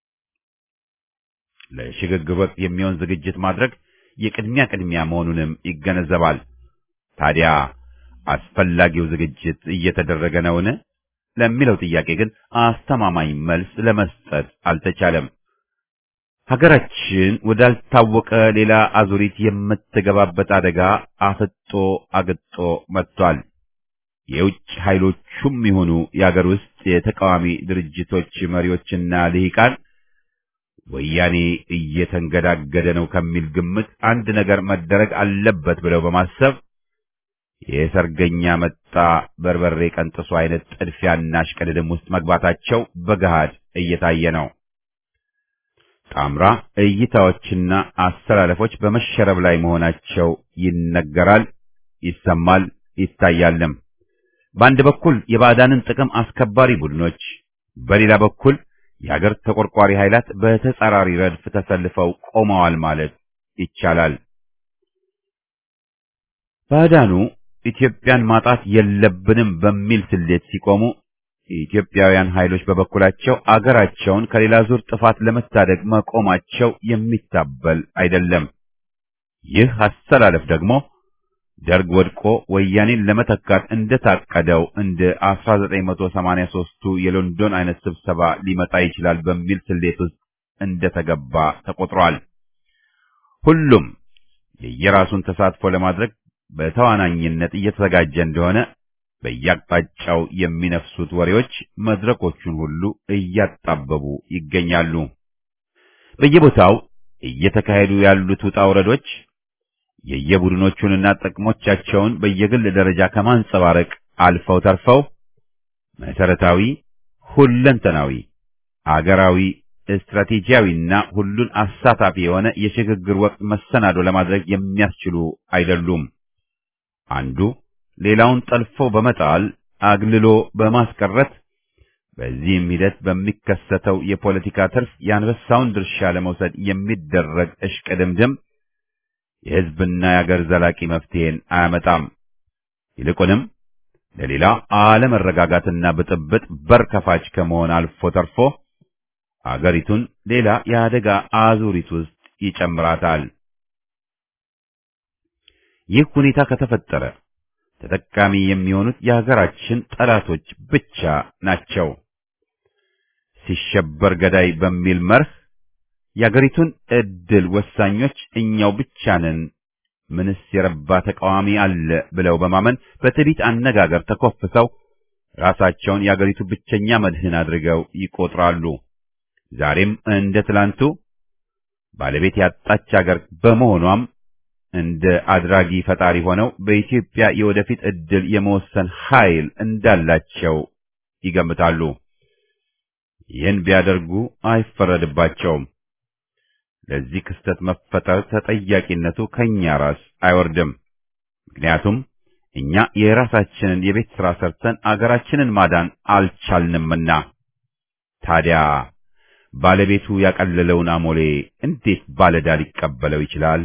ለሽግግር ወቅት የሚሆን ዝግጅት ማድረግ የቅድሚያ ቅድሚያ መሆኑንም ይገነዘባል። ታዲያ አስፈላጊው ዝግጅት እየተደረገ ነውን? ለሚለው ጥያቄ ግን አስተማማኝ መልስ ለመስጠት አልተቻለም። ሀገራችን ወዳልታወቀ ሌላ አዙሪት የምትገባበት አደጋ አፍጦ አግጦ መጥቷል። የውጭ ኃይሎቹም ይሁኑ የአገር ውስጥ የተቃዋሚ ድርጅቶች መሪዎችና ልሂቃን ወያኔ እየተንገዳገደ ነው ከሚል ግምት አንድ ነገር መደረግ አለበት ብለው በማሰብ የሰርገኛ መጣ በርበሬ ቀንጥሱ አይነት ጥድፊያና እሽቅድድም ውስጥ መግባታቸው በገሃድ እየታየ ነው። ጣምራ እይታዎችና አስተላለፎች በመሸረብ ላይ መሆናቸው ይነገራል፣ ይሰማል፣ ይታያልም። በአንድ በኩል የባዕዳንን ጥቅም አስከባሪ ቡድኖች፣ በሌላ በኩል የአገር ተቆርቋሪ ኃይላት በተጻራሪ ረድፍ ተሰልፈው ቆመዋል ማለት ይቻላል። ባዕዳኑ ኢትዮጵያን ማጣት የለብንም በሚል ስሌት ሲቆሙ የኢትዮጵያውያን ኃይሎች በበኩላቸው አገራቸውን ከሌላ ዙር ጥፋት ለመታደግ መቆማቸው የሚታበል አይደለም። ይህ አሰላለፍ ደግሞ ደርግ ወድቆ ወያኔን ለመተካት እንደታቀደው እንደ 1983ቱ የሎንዶን አይነት ስብሰባ ሊመጣ ይችላል በሚል ስሌት ውስጥ እንደተገባ ተቆጥሯል። ሁሉም የየራሱን ተሳትፎ ለማድረግ በተዋናኝነት እየተዘጋጀ እንደሆነ በየአቅጣጫው የሚነፍሱት ወሬዎች መድረኮቹን ሁሉ እያጣበቡ ይገኛሉ። በየቦታው እየተካሄዱ ያሉት ውጣ ውረዶች የየቡድኖቹንና ጥቅሞቻቸውን በየግል ደረጃ ከማንጸባረቅ አልፈው ተርፈው መሰረታዊ፣ ሁለንተናዊ፣ አገራዊ፣ ስትራቴጂያዊና ሁሉን አሳታፊ የሆነ የሽግግር ወቅት መሰናዶ ለማድረግ የሚያስችሉ አይደሉም። አንዱ ሌላውን ጠልፎ በመጣል አግልሎ በማስቀረት በዚህም ሂደት በሚከሰተው የፖለቲካ ትርፍ የአንበሳውን ድርሻ ለመውሰድ የሚደረግ እሽቅድምድም የሕዝብና የአገር ዘላቂ መፍትሄን አያመጣም። ይልቁንም ለሌላ አለመረጋጋትና ብጥብጥ በር ከፋች ከመሆን አልፎ ተርፎ አገሪቱን ሌላ የአደጋ አዙሪት ውስጥ ይጨምራታል። ይህ ሁኔታ ከተፈጠረ ተጠቃሚ የሚሆኑት የሀገራችን ጠላቶች ብቻ ናቸው። ሲሸበር ገዳይ በሚል መርህ የአገሪቱን ዕድል ወሳኞች እኛው ብቻ ነን፣ ምንስ የረባ ተቃዋሚ አለ ብለው በማመን በትዕቢት አነጋገር ተኮፍሰው ራሳቸውን የአገሪቱ ብቸኛ መድህን አድርገው ይቆጥራሉ። ዛሬም እንደ ትላንቱ ባለቤት ያጣች አገር በመሆኗም እንደ አድራጊ ፈጣሪ ሆነው በኢትዮጵያ የወደፊት ዕድል የመወሰን ኃይል እንዳላቸው ይገምታሉ። ይህን ቢያደርጉ አይፈረድባቸውም። ለዚህ ክስተት መፈጠር ተጠያቂነቱ ከኛ ራስ አይወርድም። ምክንያቱም እኛ የራሳችንን የቤት ሥራ ሰርተን አገራችንን ማዳን አልቻልንምና። ታዲያ ባለቤቱ ያቀለለውን አሞሌ እንዴት ባለዕዳ ሊቀበለው ይችላል?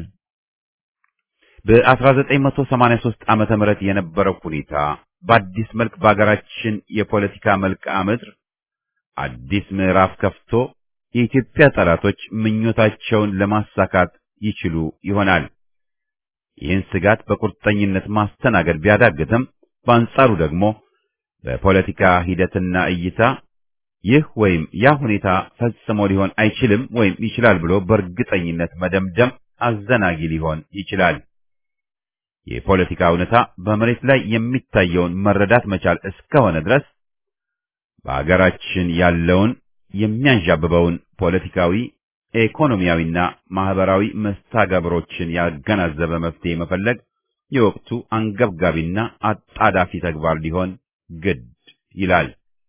በ1983 ዓመተ ምህረት የነበረው ሁኔታ በአዲስ መልክ በአገራችን የፖለቲካ መልክዓ ምድር አዲስ ምዕራፍ ከፍቶ የኢትዮጵያ ጠላቶች ምኞታቸውን ለማሳካት ይችሉ ይሆናል። ይህን ስጋት በቁርጠኝነት ማስተናገድ ቢያዳግትም፣ በአንጻሩ ደግሞ በፖለቲካ ሂደትና እይታ ይህ ወይም ያ ሁኔታ ፈጽሞ ሊሆን አይችልም ወይም ይችላል ብሎ በእርግጠኝነት መደምደም አዘናጊ ሊሆን ይችላል። የፖለቲካ እውነታ በመሬት ላይ የሚታየውን መረዳት መቻል እስከሆነ ድረስ በአገራችን ያለውን የሚያንዣብበውን ፖለቲካዊ፣ ኢኮኖሚያዊና ማህበራዊ መስተጋብሮችን ያገናዘበ መፍትሄ መፈለግ የወቅቱ አንገብጋቢና አጣዳፊ ተግባር ሊሆን ግድ ይላል።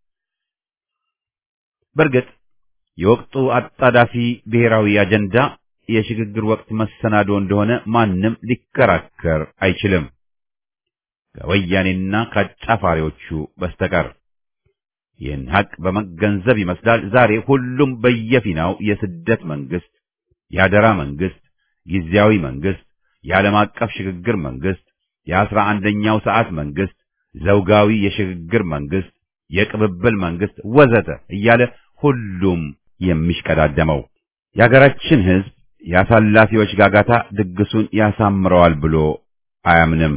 በእርግጥ የወቅቱ አጣዳፊ ብሔራዊ አጀንዳ የሽግግር ወቅት መሰናዶ እንደሆነ ማንም ሊከራከር አይችልም፣ ከወያኔና ከአጫፋሪዎቹ በስተቀር። ይህን ሀቅ በመገንዘብ ይመስላል ዛሬ ሁሉም በየፊናው የስደት መንግስት፣ የአደራ መንግስት፣ ጊዜያዊ መንግስት፣ የዓለም አቀፍ ሽግግር መንግስት፣ የአስራ አንደኛው ሰዓት መንግስት፣ ዘውጋዊ የሽግግር መንግስት፣ የቅብብል መንግስት ወዘተ እያለ ሁሉም የሚሽቀዳደመው የሀገራችን ህዝብ የአሳላፊዎች ጋጋታ ድግሱን ያሳምረዋል ብሎ አያምንም።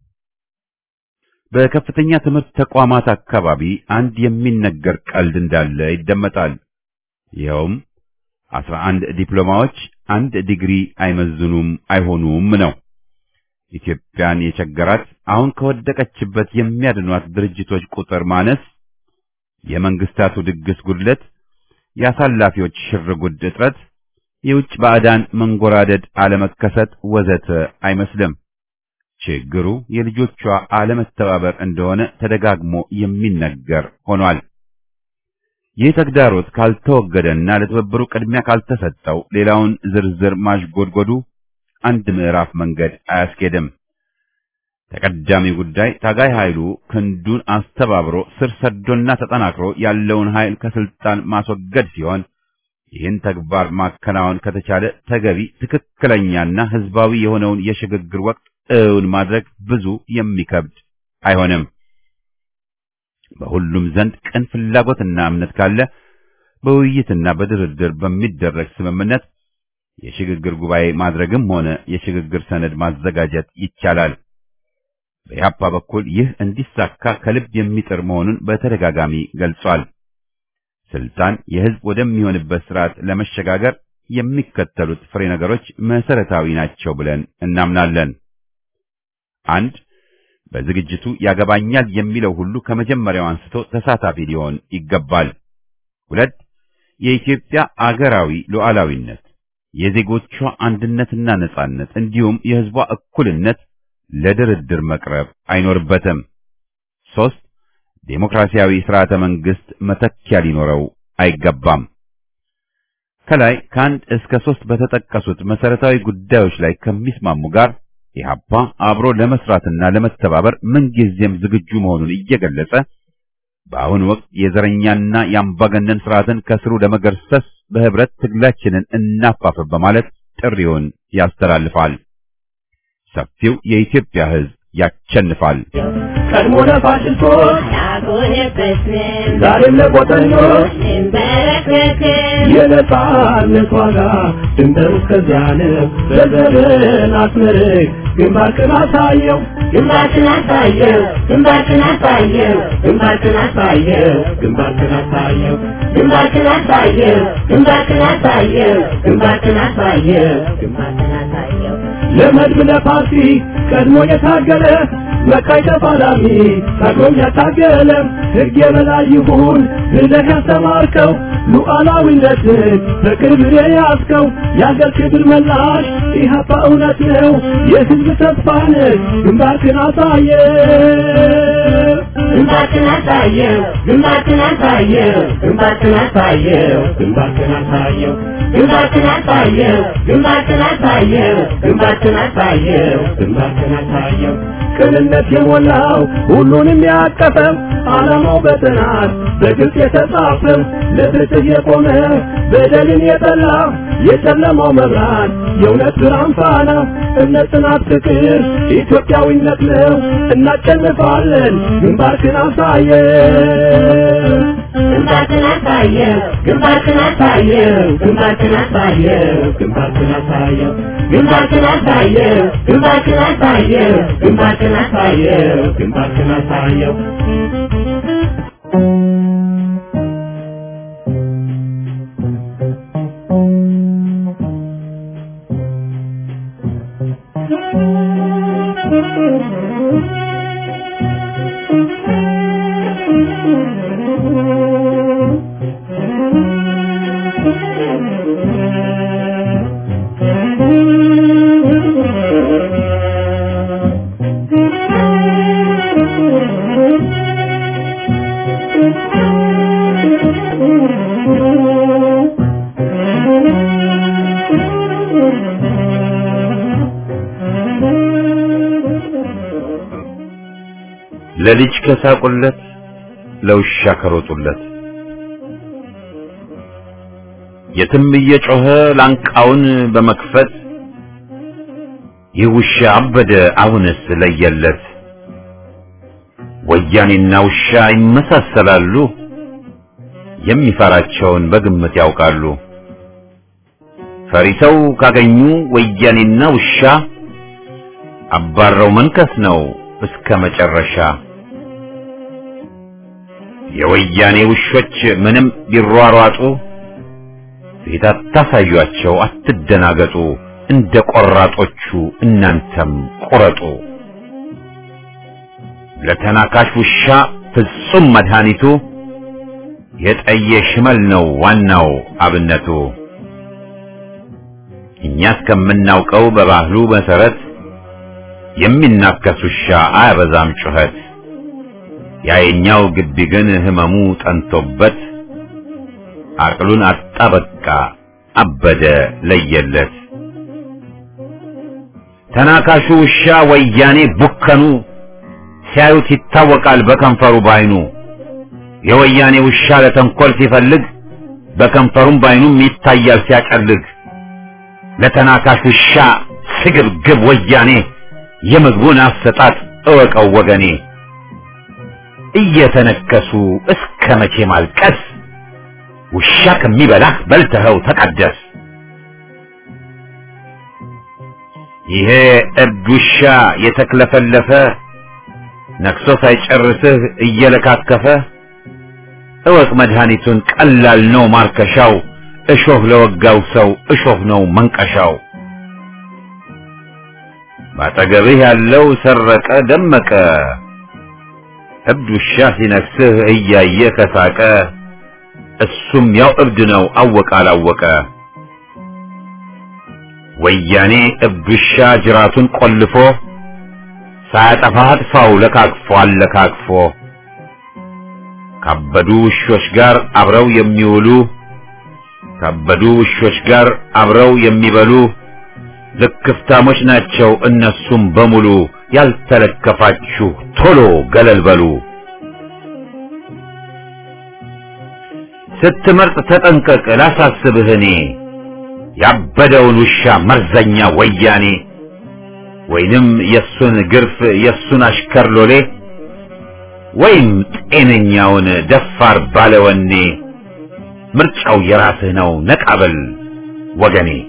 በከፍተኛ ትምህርት ተቋማት አካባቢ አንድ የሚነገር ቀልድ እንዳለ ይደመጣል። ይኸውም አስራ አንድ ዲፕሎማዎች አንድ ዲግሪ አይመዝኑም አይሆኑም ነው። ኢትዮጵያን የቸገራት አሁን ከወደቀችበት የሚያድኗት ድርጅቶች ቁጥር ማነስ፣ የመንግስታቱ ድግስ ጉድለት፣ የአሳላፊዎች ሽርጉድ እጥረት፣ የውጭ ባዕዳን መንጎራደድ አለመከሰት ወዘተ አይመስልም። ችግሩ የልጆቿ አለመተባበር እንደሆነ ተደጋግሞ የሚነገር ሆኗል። ይህ ተግዳሮት ካልተወገደና ለትብብሩ ቅድሚያ ካልተሰጠው ሌላውን ዝርዝር ማሽጎድጎዱ አንድ ምዕራፍ መንገድ አያስኬድም። ተቀዳሚ ጉዳይ ታጋይ ኃይሉ ክንዱን አስተባብሮ ስር ሰዶና ተጠናክሮ ያለውን ኃይል ከስልጣን ማስወገድ ሲሆን ይህን ተግባር ማከናወን ከተቻለ ተገቢ ትክክለኛና ህዝባዊ የሆነውን የሽግግር ወቅት እውን ማድረግ ብዙ የሚከብድ አይሆንም። በሁሉም ዘንድ ቅን ፍላጎትና እምነት ካለ በውይይትና በድርድር በሚደረግ ስምምነት የሽግግር ጉባኤ ማድረግም ሆነ የሽግግር ሰነድ ማዘጋጀት ይቻላል። በኢህአፓ በኩል ይህ እንዲሳካ ከልብ የሚጥር መሆኑን በተደጋጋሚ ገልጿል። ስልጣን የህዝብ ወደሚሆንበት ስርዓት ለመሸጋገር የሚከተሉት ፍሬ ነገሮች መሰረታዊ ናቸው ብለን እናምናለን። አንድ በዝግጅቱ ያገባኛል የሚለው ሁሉ ከመጀመሪያው አንስቶ ተሳታፊ ሊሆን ይገባል። ሁለት የኢትዮጵያ አገራዊ ሉዓላዊነት፣ የዜጎቿ አንድነትና ነጻነት እንዲሁም የህዝቧ እኩልነት ለድርድር መቅረብ አይኖርበትም። ሶስት ዴሞክራሲያዊ ስርዓተ መንግስት መተኪያ ሊኖረው አይገባም። ከላይ ከአንድ እስከ ሶስት በተጠቀሱት መሰረታዊ ጉዳዮች ላይ ከሚስማሙ ጋር ኢህአፓ አብሮ ለመስራትና ለመተባበር ምንጊዜም ዝግጁ መሆኑን እየገለጸ በአሁኑ ወቅት የዘረኛና የአምባገነን ስርዓትን ከስሩ ለመገርሰስ በህብረት ትግላችንን እናፋፍር በማለት ጥሪውን ያስተላልፋል። ሰፊው የኢትዮጵያ ህዝብ ያቸንፋል። ቀድሞ ለፋሽስቶች አልሆነበትንም ዛሬም ለቆጠኞች እንበረከክም የነጻነት ዋጋ ድንበር እስከዚያ ነው። በዘርን አስመርቅ ግንባርክን አሳየው ግንባርክን አሳየው ግንባርክን አሳየው ግንባርክን አሳየው ግንባርክን አሳየው ግንባርክን አሳየው ግንባርክን አሳየው ግንባርክን አሳየው ግንባርክን አሳየው ለመድብ ለፓርቲ ቀድሞ የታገለ መካይ ተፋላሚ ታግሎም ያታገለ ሕግ የበላይ ይሁን ብለህ ያስተማርከው ሉዓላዊነትን በክብር የያዝከው የአገር ክብር መላሽ ኢህአፓ እውነት ነው የህዝብ ተስፋ ነህ ግንባርክን አሳየ ግንባርክን አሳየው ግንባርክን አሳየው ግንባርክን አሳየው ግንባርክን አሳየው ግንባርክን አሳየው ግንባርክን አሳየው ግንባርክን አሳየው ግንባርክን አሳየው ቅንነት የሞላው ሁሉንም ያቀፈው ዓላማው በጥናት በግልጽ የተጻፈው ለፍትህ የቆመ በደልን የጠላ የጨለማው መብራት የእውነት ብርሃን ፋና እምነት፣ ጽናት፣ ፍቅር ኢትዮጵያዊነት ነው። እናሸንፋለን። ግንባርክን አሳየው ግንባርክን አሳየው ግንባርክን አሳየው ግንባርክን አሳየው ግንባርክን አሳየው ግንባርክን አሳየው ግንባርክን አሳየው ግንባርክን አሳየው ግንባርክን አሳየው ለልጅ ከሳቁለት ለውሻ ከሮጡለት የትም እየጮኸ ላንቃውን በመክፈት ይህ ውሻ አበደ አሁንስ ለየለት። ወያኔና ውሻ ይመሳሰላሉ፣ የሚፈራቸውን በግምት ያውቃሉ። ፈሪ ሰው ካገኙ ወያኔና ውሻ አባረው መንከስ ነው እስከ መጨረሻ። የወያኔ ውሾች ምንም ቢሯሯጡ ፊት አታሳዩአቸው፣ አትደናገጡ። እንደ ቆራጦቹ እናንተም ቁረጡ። ለተናካሽ ውሻ ፍጹም መድኃኒቱ የጠየ ሽመል ነው ዋናው አብነቱ። እኛ እስከምናውቀው በባህሉ መሰረት የሚናከስ ውሻ አያበዛም ጩኸት። ያየኛው ግቢ ግን ህመሙ ጠንቶበት አቅሉን አጣ በቃ አበደ ለየለት ተናካሹ ውሻ ወያኔ ቡከኑ ሲያዩት ይታወቃል በከንፈሩ ባይኑ የወያኔ ውሻ ለተንኮል ሲፈልግ በከንፈሩም ባይኑም ይታያል ሲያቀልግ ለተናካሽ ውሻ ስግብግብ ወያኔ የምግቡን አሰጣጥ እወቀው ወገኔ እየተነከሱ እስከ መቼ ማልቀስ ውሻ ከሚበላህ በልተኸው ተቀደስ ይሄ እብድ ውሻ የተክለፈለፈ ነክሶ ሳይጨርስህ እየለካከፈ እወቅ መድኃኒቱን ቀላል ነው ማርከሻው እሾህ ለወጋው ሰው እሾህ ነው መንቀሻው ባጠገብህ ያለው ሰረቀ ደመቀ እብድ ውሻ ሲነክስህ እያየ ከሳቀ እሱም ያው እብድ ነው አወቀ አላወቀ ወያኔ እብድ ውሻ ጅራቱን ቆልፎ ሳያጠፋ አጥፋው ለካክፎ አለካክፎ ካበዱ ውሾች ጋር አብረው የሚውሉ ካበዱ ውሾች ጋር አብረው የሚበሉ ልክፍታሞች ናቸው እነሱም በሙሉ ያልተለከፋችሁ ቶሎ ገለል በሉ ስትመርጥ ተጠንቀቅ ላሳስብህ እኔ ያበደውን ውሻ መርዘኛ ወያኔ ወይንም የሱን ግርፍ የሱን አሽከር ሎሌ ወይም ጤነኛውን ደፋር ባለወኔ ምርጫው የራስህ ነው ነቃበል ወገኔ